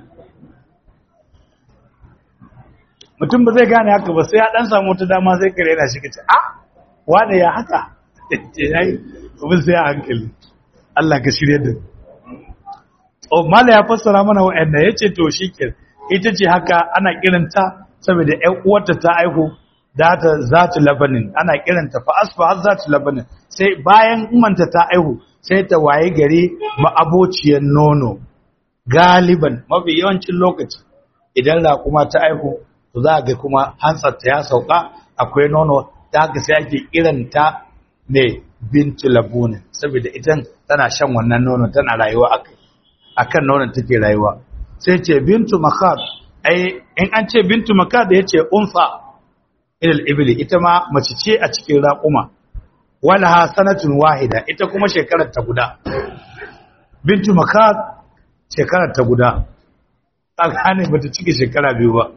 mutum ba zai gane haka ba sai ya dan samu wata dama sai kare yana shi kace a wane ya haka yayi kuma sai a hankali Allah ka shirye da oh mala ya fassara mana wa'anda yace to shike ita ce haka ana kiranta saboda ƴan uwarta ta aihu da ta zatu labanin ana kiranta fa asfa har zatu labanin sai bayan umanta ta aihu sai ta waye gari ma'abociyar nono galiban mafi yawancin lokaci idan raƙuma ta aihu to za ga kuma hantsarta ya sauka akwai nono da haka sai ake kiranta ne bintu labunin saboda idan tana shan wannan nono tana rayuwa akai akan nonon take rayuwa sai ce bintu makad ai in an ce bintu makad yace unsa ilal ibli ita ma mace ce a cikin raquma walaha sanatun wahida ita kuma shekarar ta guda bintu makad shekarar ta guda tsakani bata cike shekara biyu ba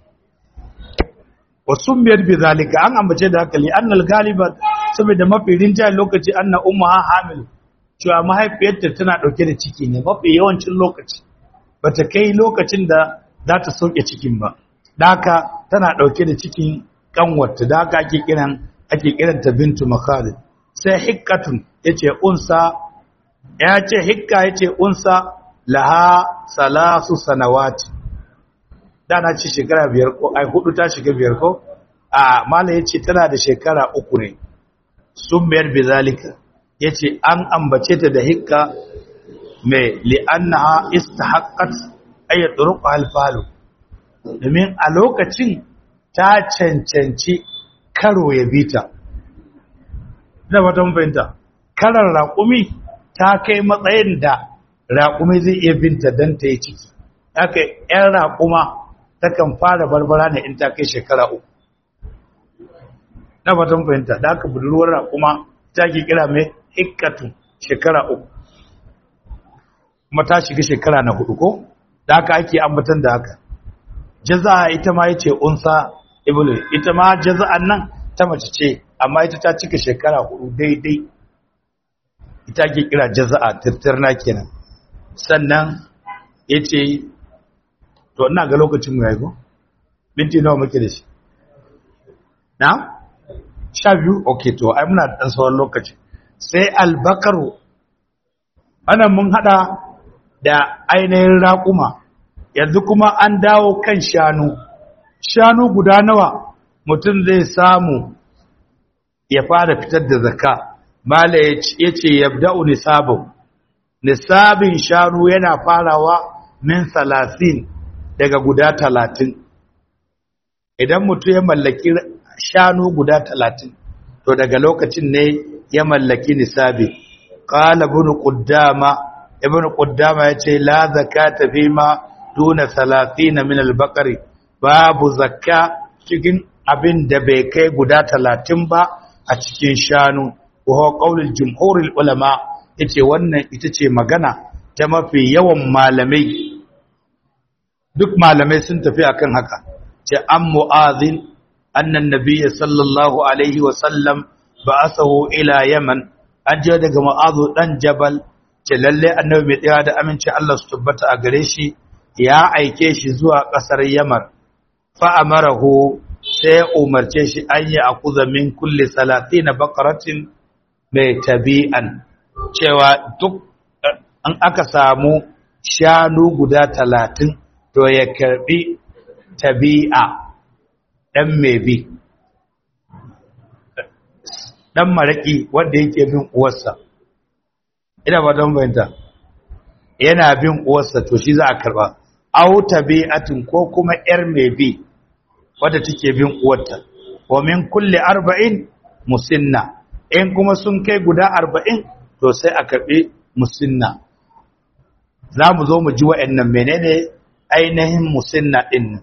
wasun biyar bi zalika an ambace da haka li annal galiba saboda mafi rinjayen lokaci anna ummuha hamil cewa mahaifiyarta tana dauke da ciki ne mafi yawancin lokaci bata kai lokacin da za ta sauke cikin ba da haka tana dauke da cikin kanwarta da haka ake kiran ake kiranta bintu makhalid sai hikkatun yace unsa ya ce hikka yace unsa laha salasu sanawati da na ci shekara biyar ko ai hudu ta shiga biyar ko a mala yace tana da shekara uku ne sun biyar bizalika yace an ambace ta da hikka mai li'annaha istahaqqat ay turuqa al-falu domin a lokacin ta cancanci karo ya bita da wata fahimta karar raƙumi ta kai matsayin da raƙumi zai iya binta don ta yi ciki haka 'yan raƙuma takan fara barbara ne in ta kai shekara uku na fatan fahimta da aka budurwar raƙuma ta ke kira mai hikkatu shekara uku kuma ta shiga shekara na hudu ko da aka ake ambatan da haka jaza'a ita ma yace unsa ibnu ita ma jaza'an nan ta mace ce amma ita ta cika shekara hudu daidai ita ke kira jaza'a tirtirna kenan sannan yace to ina ga lokacin mu yayi ko minti nawa muke da shi na sha biyu okay to ai muna dan sauran lokaci sai albakaru anan mun hada da ainihin raƙuma yanzu kuma an dawo kan shanu shanu guda nawa mutum zai samu ya fara fitar da zakka mala ya ce yabda'u nisabu nisabin shanu yana farawa min salasin daga guda talatin idan mutum ya mallaki shanu guda talatin to daga lokacin ne ya mallaki nisabi qala ibn quddama ibn quddama yace la zakata fi ma duna 30 min al-baqari babu zakka cikin abin da bai kai guda 30 ba a cikin shanu wa qaulul jumhurul ulama yace wannan ita ce magana ta mafi yawan malamai duk malamai sun tafi akan haka ce an mu'azin annan nabiyyi sallallahu alaihi wa sallam ba'athahu ila yaman an je daga ma'azu dan jabal ce lalle annabi mai tsaya da aminci Allah su tabbata a gare shi ya aike shi zuwa kasar yamar fa amarahu sai umarce shi an yi akuza min kulli salatina baqaratin mai tabi'an cewa duk an aka samu shanu guda talatin to ya karbi tabi'a dan mai bi dan maraki wanda yake bin uwarsa ina ba don bayanta yana bin uwarsa to shi za a karba au tabi'atin ko kuma yar mai bi wadda take bin uwarta wa min kulli arba'in musinna in kuma sun kai guda arba'in to sai a karbi musinna za mu zo mu ji wa'annan menene ainihin musinna din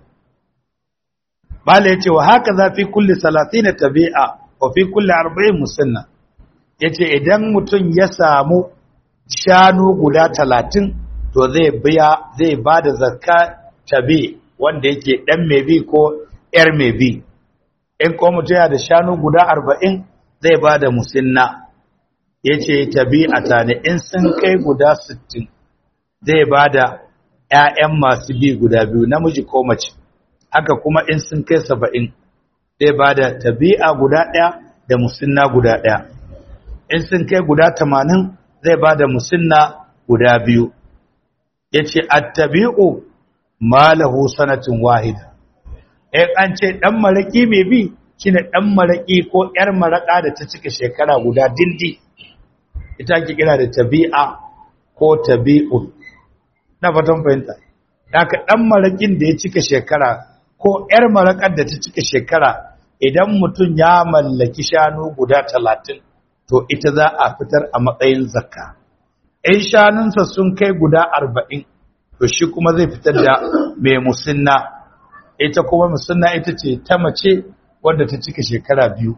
bala yace wa haka za fi kulli salatina tabi'a wa fi kulli arba'in musinna yace idan mutum ya samu shanu guda talatin to zai biya zai ba da zakka tabi wanda yake dan mai bi ko yar mai bi in ko mutum ya da shanu guda arba'in zai ba da musinna ya ce tabi a tane in sun kai guda sittin zai ba da ‘ya'yan masu bi guda biyu namiji ko mace haka kuma in sun kai saba'in zai ba da tabi'a guda ɗaya da musinna guda ɗaya in sun kai guda tamanin zai ba da musinna guda biyu ya ce attabi'u malahu sanatin wahida in an ce ɗan maraƙi mai bi shi ne ɗan maraƙi ko ‘yar maraƙa da ta cika shekara guda dindi ita ke kira da tabi'a ko tabi'un na fatan fahimta haka ɗan maraƙin da ya cika shekara ko ‘yar maraƙar da ta cika shekara idan mutum ya mallaki shanu guda talatin to ita za a fitar a matsayin zakka in shanunsa sun kai guda arba'in to shi kuma zai fitar da mai musinna ita kuma musinna ita ce ta mace wadda ta cika shekara biyu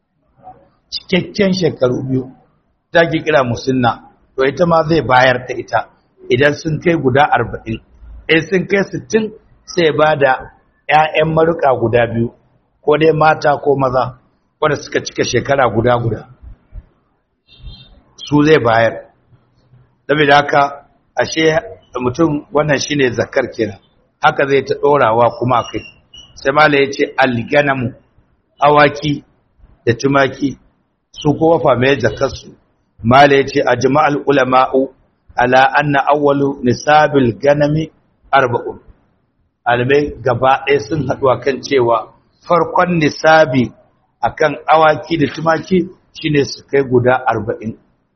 cikakken shekaru biyu ta ke kira musinna to ita ma zai bayar ta ita idan sun kai guda arba'in in sun kai sittin sai ba da 'ya'yan maruka guda biyu ko dai mata ko maza wadda suka cika shekara guda guda su zai bayar saboda haka ashe mutum wannan shine zakar kenan haka zai ta dorawa kuma kai sai mala yace alganamu awaki da tumaki su kowa fa mai zakar su mala yace ajma'al ulama'u ala anna awwalu nisabil ganami arba'un albai gaba ɗaya sun haɗu kan cewa farkon nisabi akan awaki da tumaki shine su kai guda arba'in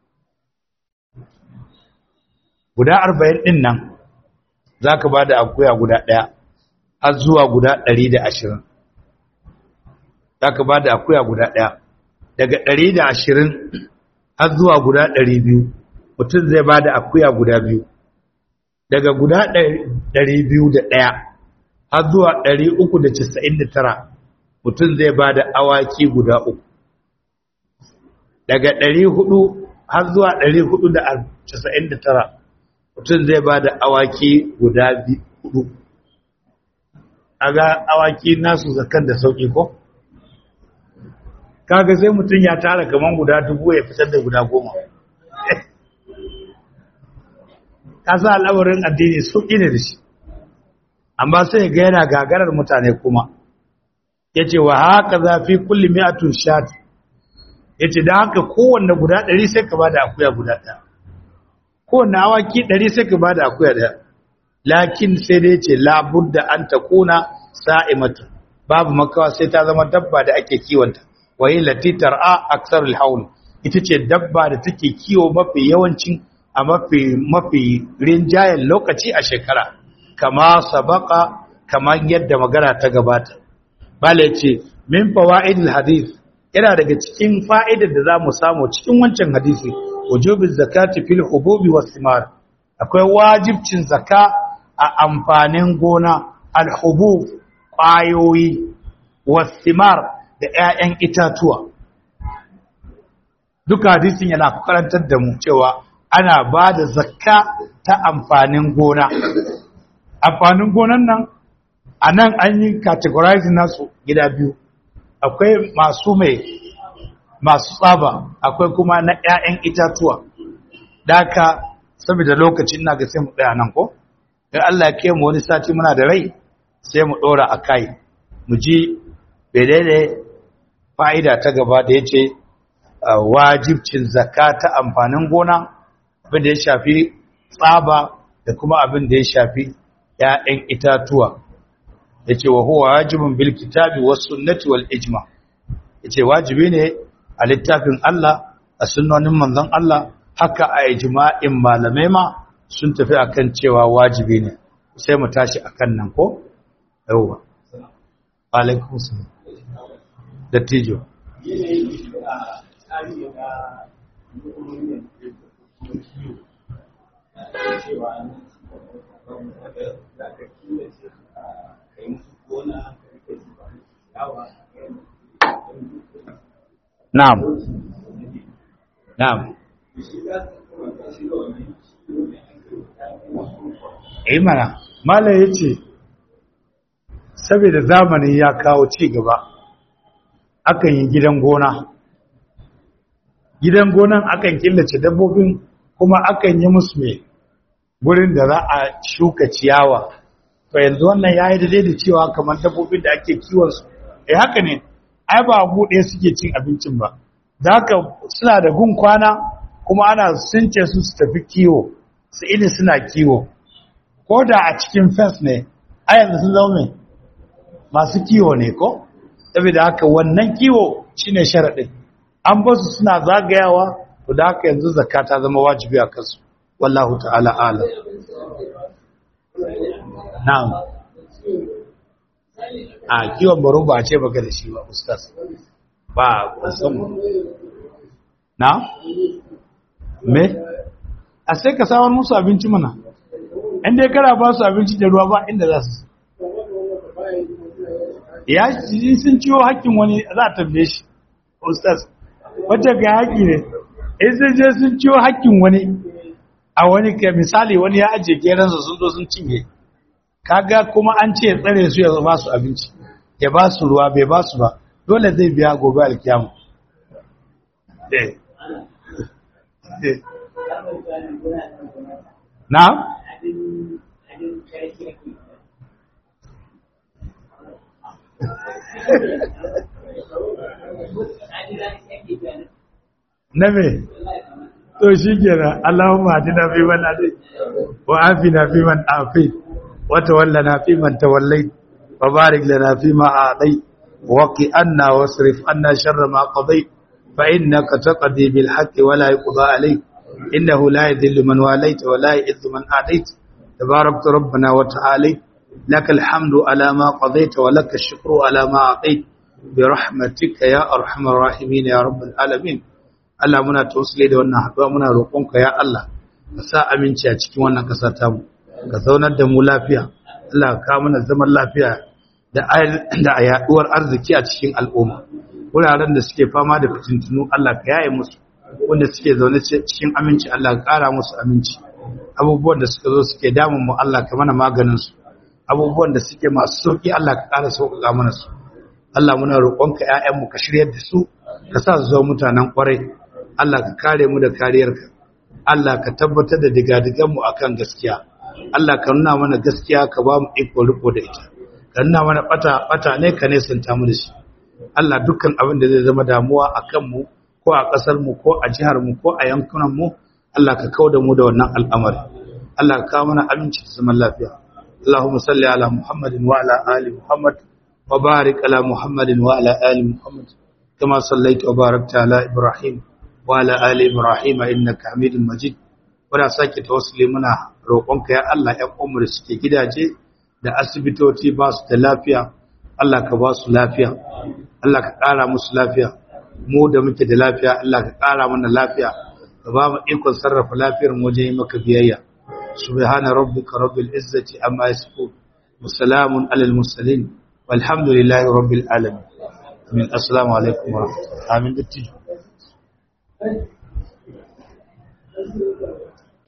guda arba'in ɗin nan za ka ba da akuya guda ɗaya har zuwa guda ɗari da ashirin za ka ba da akuya guda ɗaya daga ɗari da ashirin har zuwa guda ɗari biyu mutum zai ba da akuya guda biyu daga guda ɗari biyu da ɗaya har zuwa ɗari uku da casa'in da tara mutum zai ba da awaki guda uku daga ɗari hudu har zuwa ɗari hudu da casa'in da tara mutum zai ba da awaki guda hudu a ga awaki nasu zakan da sauƙi ko? kaga sai mutum ya tara kaman guda dubu ya fitar da guda goma kasa al'amarin addini sauƙi ne da shi amma sai ga yana gagarar mutane kuma ya ce wa haka zafi kulli mi'atun shati ya ce da haka kowanne guda ɗari sai ka ba da akuya guda ɗaya kowanne awaki ɗari sai ka ba da akuya ɗaya lakin sai dai ce labudda an ta kuna sa'imatu babu makawa sai ta zama dabba da ake kiwonta wayi latitar a aksar haul ita ce dabba da take kiwo mafi yawancin a mafi mafi rinjayen lokaci a shekara kama sabaka kamar yadda magana ta gabata bala ce min fawaidil hadith yana daga cikin fa'idar da za mu samu cikin wancan hadisi wujubin zakati fil hububi was thimar akwai wajibcin zaka a amfanin gona al-hubub ƙwayoyi was thimar da ƴaƴan itatuwa duka hadisin yana karantar da mu cewa ana ba da zakka ta amfanin gona amfanin gonan nan a nan an yi categorizing nasu gida biyu akwai masu mai masu tsaba akwai kuma na 'ya'yan itatuwa daka saboda lokacin ina ga sai mu tsaya nan ko dan Allah ya kai mu wani sati muna da rai sai mu dora akai mu ji bedene fa'ida ta gaba da yace wajibcin zakata amfanin gona abin da ya shafi tsaba da kuma abin da ya shafi ‘ya'yan itatuwa ya ce wa huwa wajibin bil kitabi was sunnati wal ijma ya ce wajibi ne a littafin Allah a sunnonin manzon Allah haka a ijma'in malamai ma sun tafi akan cewa wajibi ne sai mu tashi akan nan ko yawwa alaikum salam dattijo Na'am. Na'am. Eh mana, Malam ya ce, saboda zamani ya kawo ci gaba, akan yi gidan gona. Gidan gonan akan killace dabbobin kuma akan yi musu mai gurin da za a shuka ciyawa. To yanzu wannan ya yi daidai da cewa kamar dabbobin da ake kiwonsu. Eh haka ne, ai ba buɗe suke cin abincin ba. da haka suna da gun kwana kuma ana sunce su su tafi kiwo su ini suna kiwo ko da a cikin fence ne a yanzu sun zama masu kiwo ne ko saboda haka wannan kiwo shine sharaɗin an ba su suna zagayawa to da haka yanzu zakka ta zama wajibi a kansu wallahu ta'ala alam na'am a kiwon baro ba a ce baka da shi ba ustaz ba musamman na? me? a sai ka samar musu abinci mana inda ya kara ba su abinci da ruwa ba inda za su ya yi sun ciwo hakkin wani za a tambaye shi ustaz wacce ga haƙi ne in sun je sun ciwo hakkin wani a wani ka misali wani ya ajiye geransa sun zo sun cinye kaga kuma an ce tsare su ya ba su abinci ya ba su ruwa bai ba su ba dole zai biya gobe alkiyamu na? na me? to shi gina Allahumma hadina fi man hadai wa afina fi man afi wa tawallana fi man tawallai wa barik lana fi ma a'tai وقي أنا واصرف أنا شر ما قضيت فإنك تقضي بالحق ولا يقضى عليك إنه لا يذل من واليت ولا يئذ من آديت تباركت ربنا وتعالى لك الحمد على ما قضيت ولك الشكر على ما أعطيت برحمتك يا أرحم الراحمين يا رب العالمين Allah muna tausile da wannan haɗuwa muna roƙonka ya Allah ka sa aminci a cikin wannan ƙasa ta mu ka zaunar da mu lafiya Allah ka kawo mana zaman lafiya da a yaduwar arziki a cikin al'umma wuraren da suke fama da fitintunu Allah ka yaye musu wanda suke zaune cikin aminci Allah ka ƙara musu aminci abubuwan da suka zo suke damun mu Allah ka mana maganin su abubuwan da suke masu sauki Allah ka ƙara sauƙaƙa mana su Allah muna roƙonka ƴaƴan mu ka shiryar da su ka sa su zama mutanen ƙwarai Allah ka kare mu da kariyarka Allah ka tabbatar da digadigan mu akan gaskiya Allah ka nuna mana gaskiya ka ba mu iko riko da ita ka nuna mana bata bata ne ka nesanta mu da shi Allah dukkan abin da zai zama damuwa a kanmu ko a ƙasar mu ko a jihar mu ko a yankunan mu Allah ka kauda mu da wannan al'amari Allah ka kawo mana aminci da zaman lafiya Allahumma salli ala Muhammadin wa ala ali Muhammad wa barik ala Muhammadin wa ala ali Muhammad kama sallaita wa barakta ala Ibrahim wa ala ali Ibrahim innaka Hamidum Majid wanda sake tawassuli muna roƙonka ya Allah ƴan uwanmu da suke gidaje da asibitoci ba su da lafiya Allah ka ba su lafiya Allah ka ƙara musu lafiya mu da muke da lafiya Allah ka ƙara mana lafiya ka ba mu ikon sarrafa lafiyar mu wajen yi maka biyayya subhana rabbika rabbil izzati amma yasifun wa salamun alal mursalin walhamdulillahi rabbil alamin amin assalamu alaikum wa rahmatullahi amin dattijo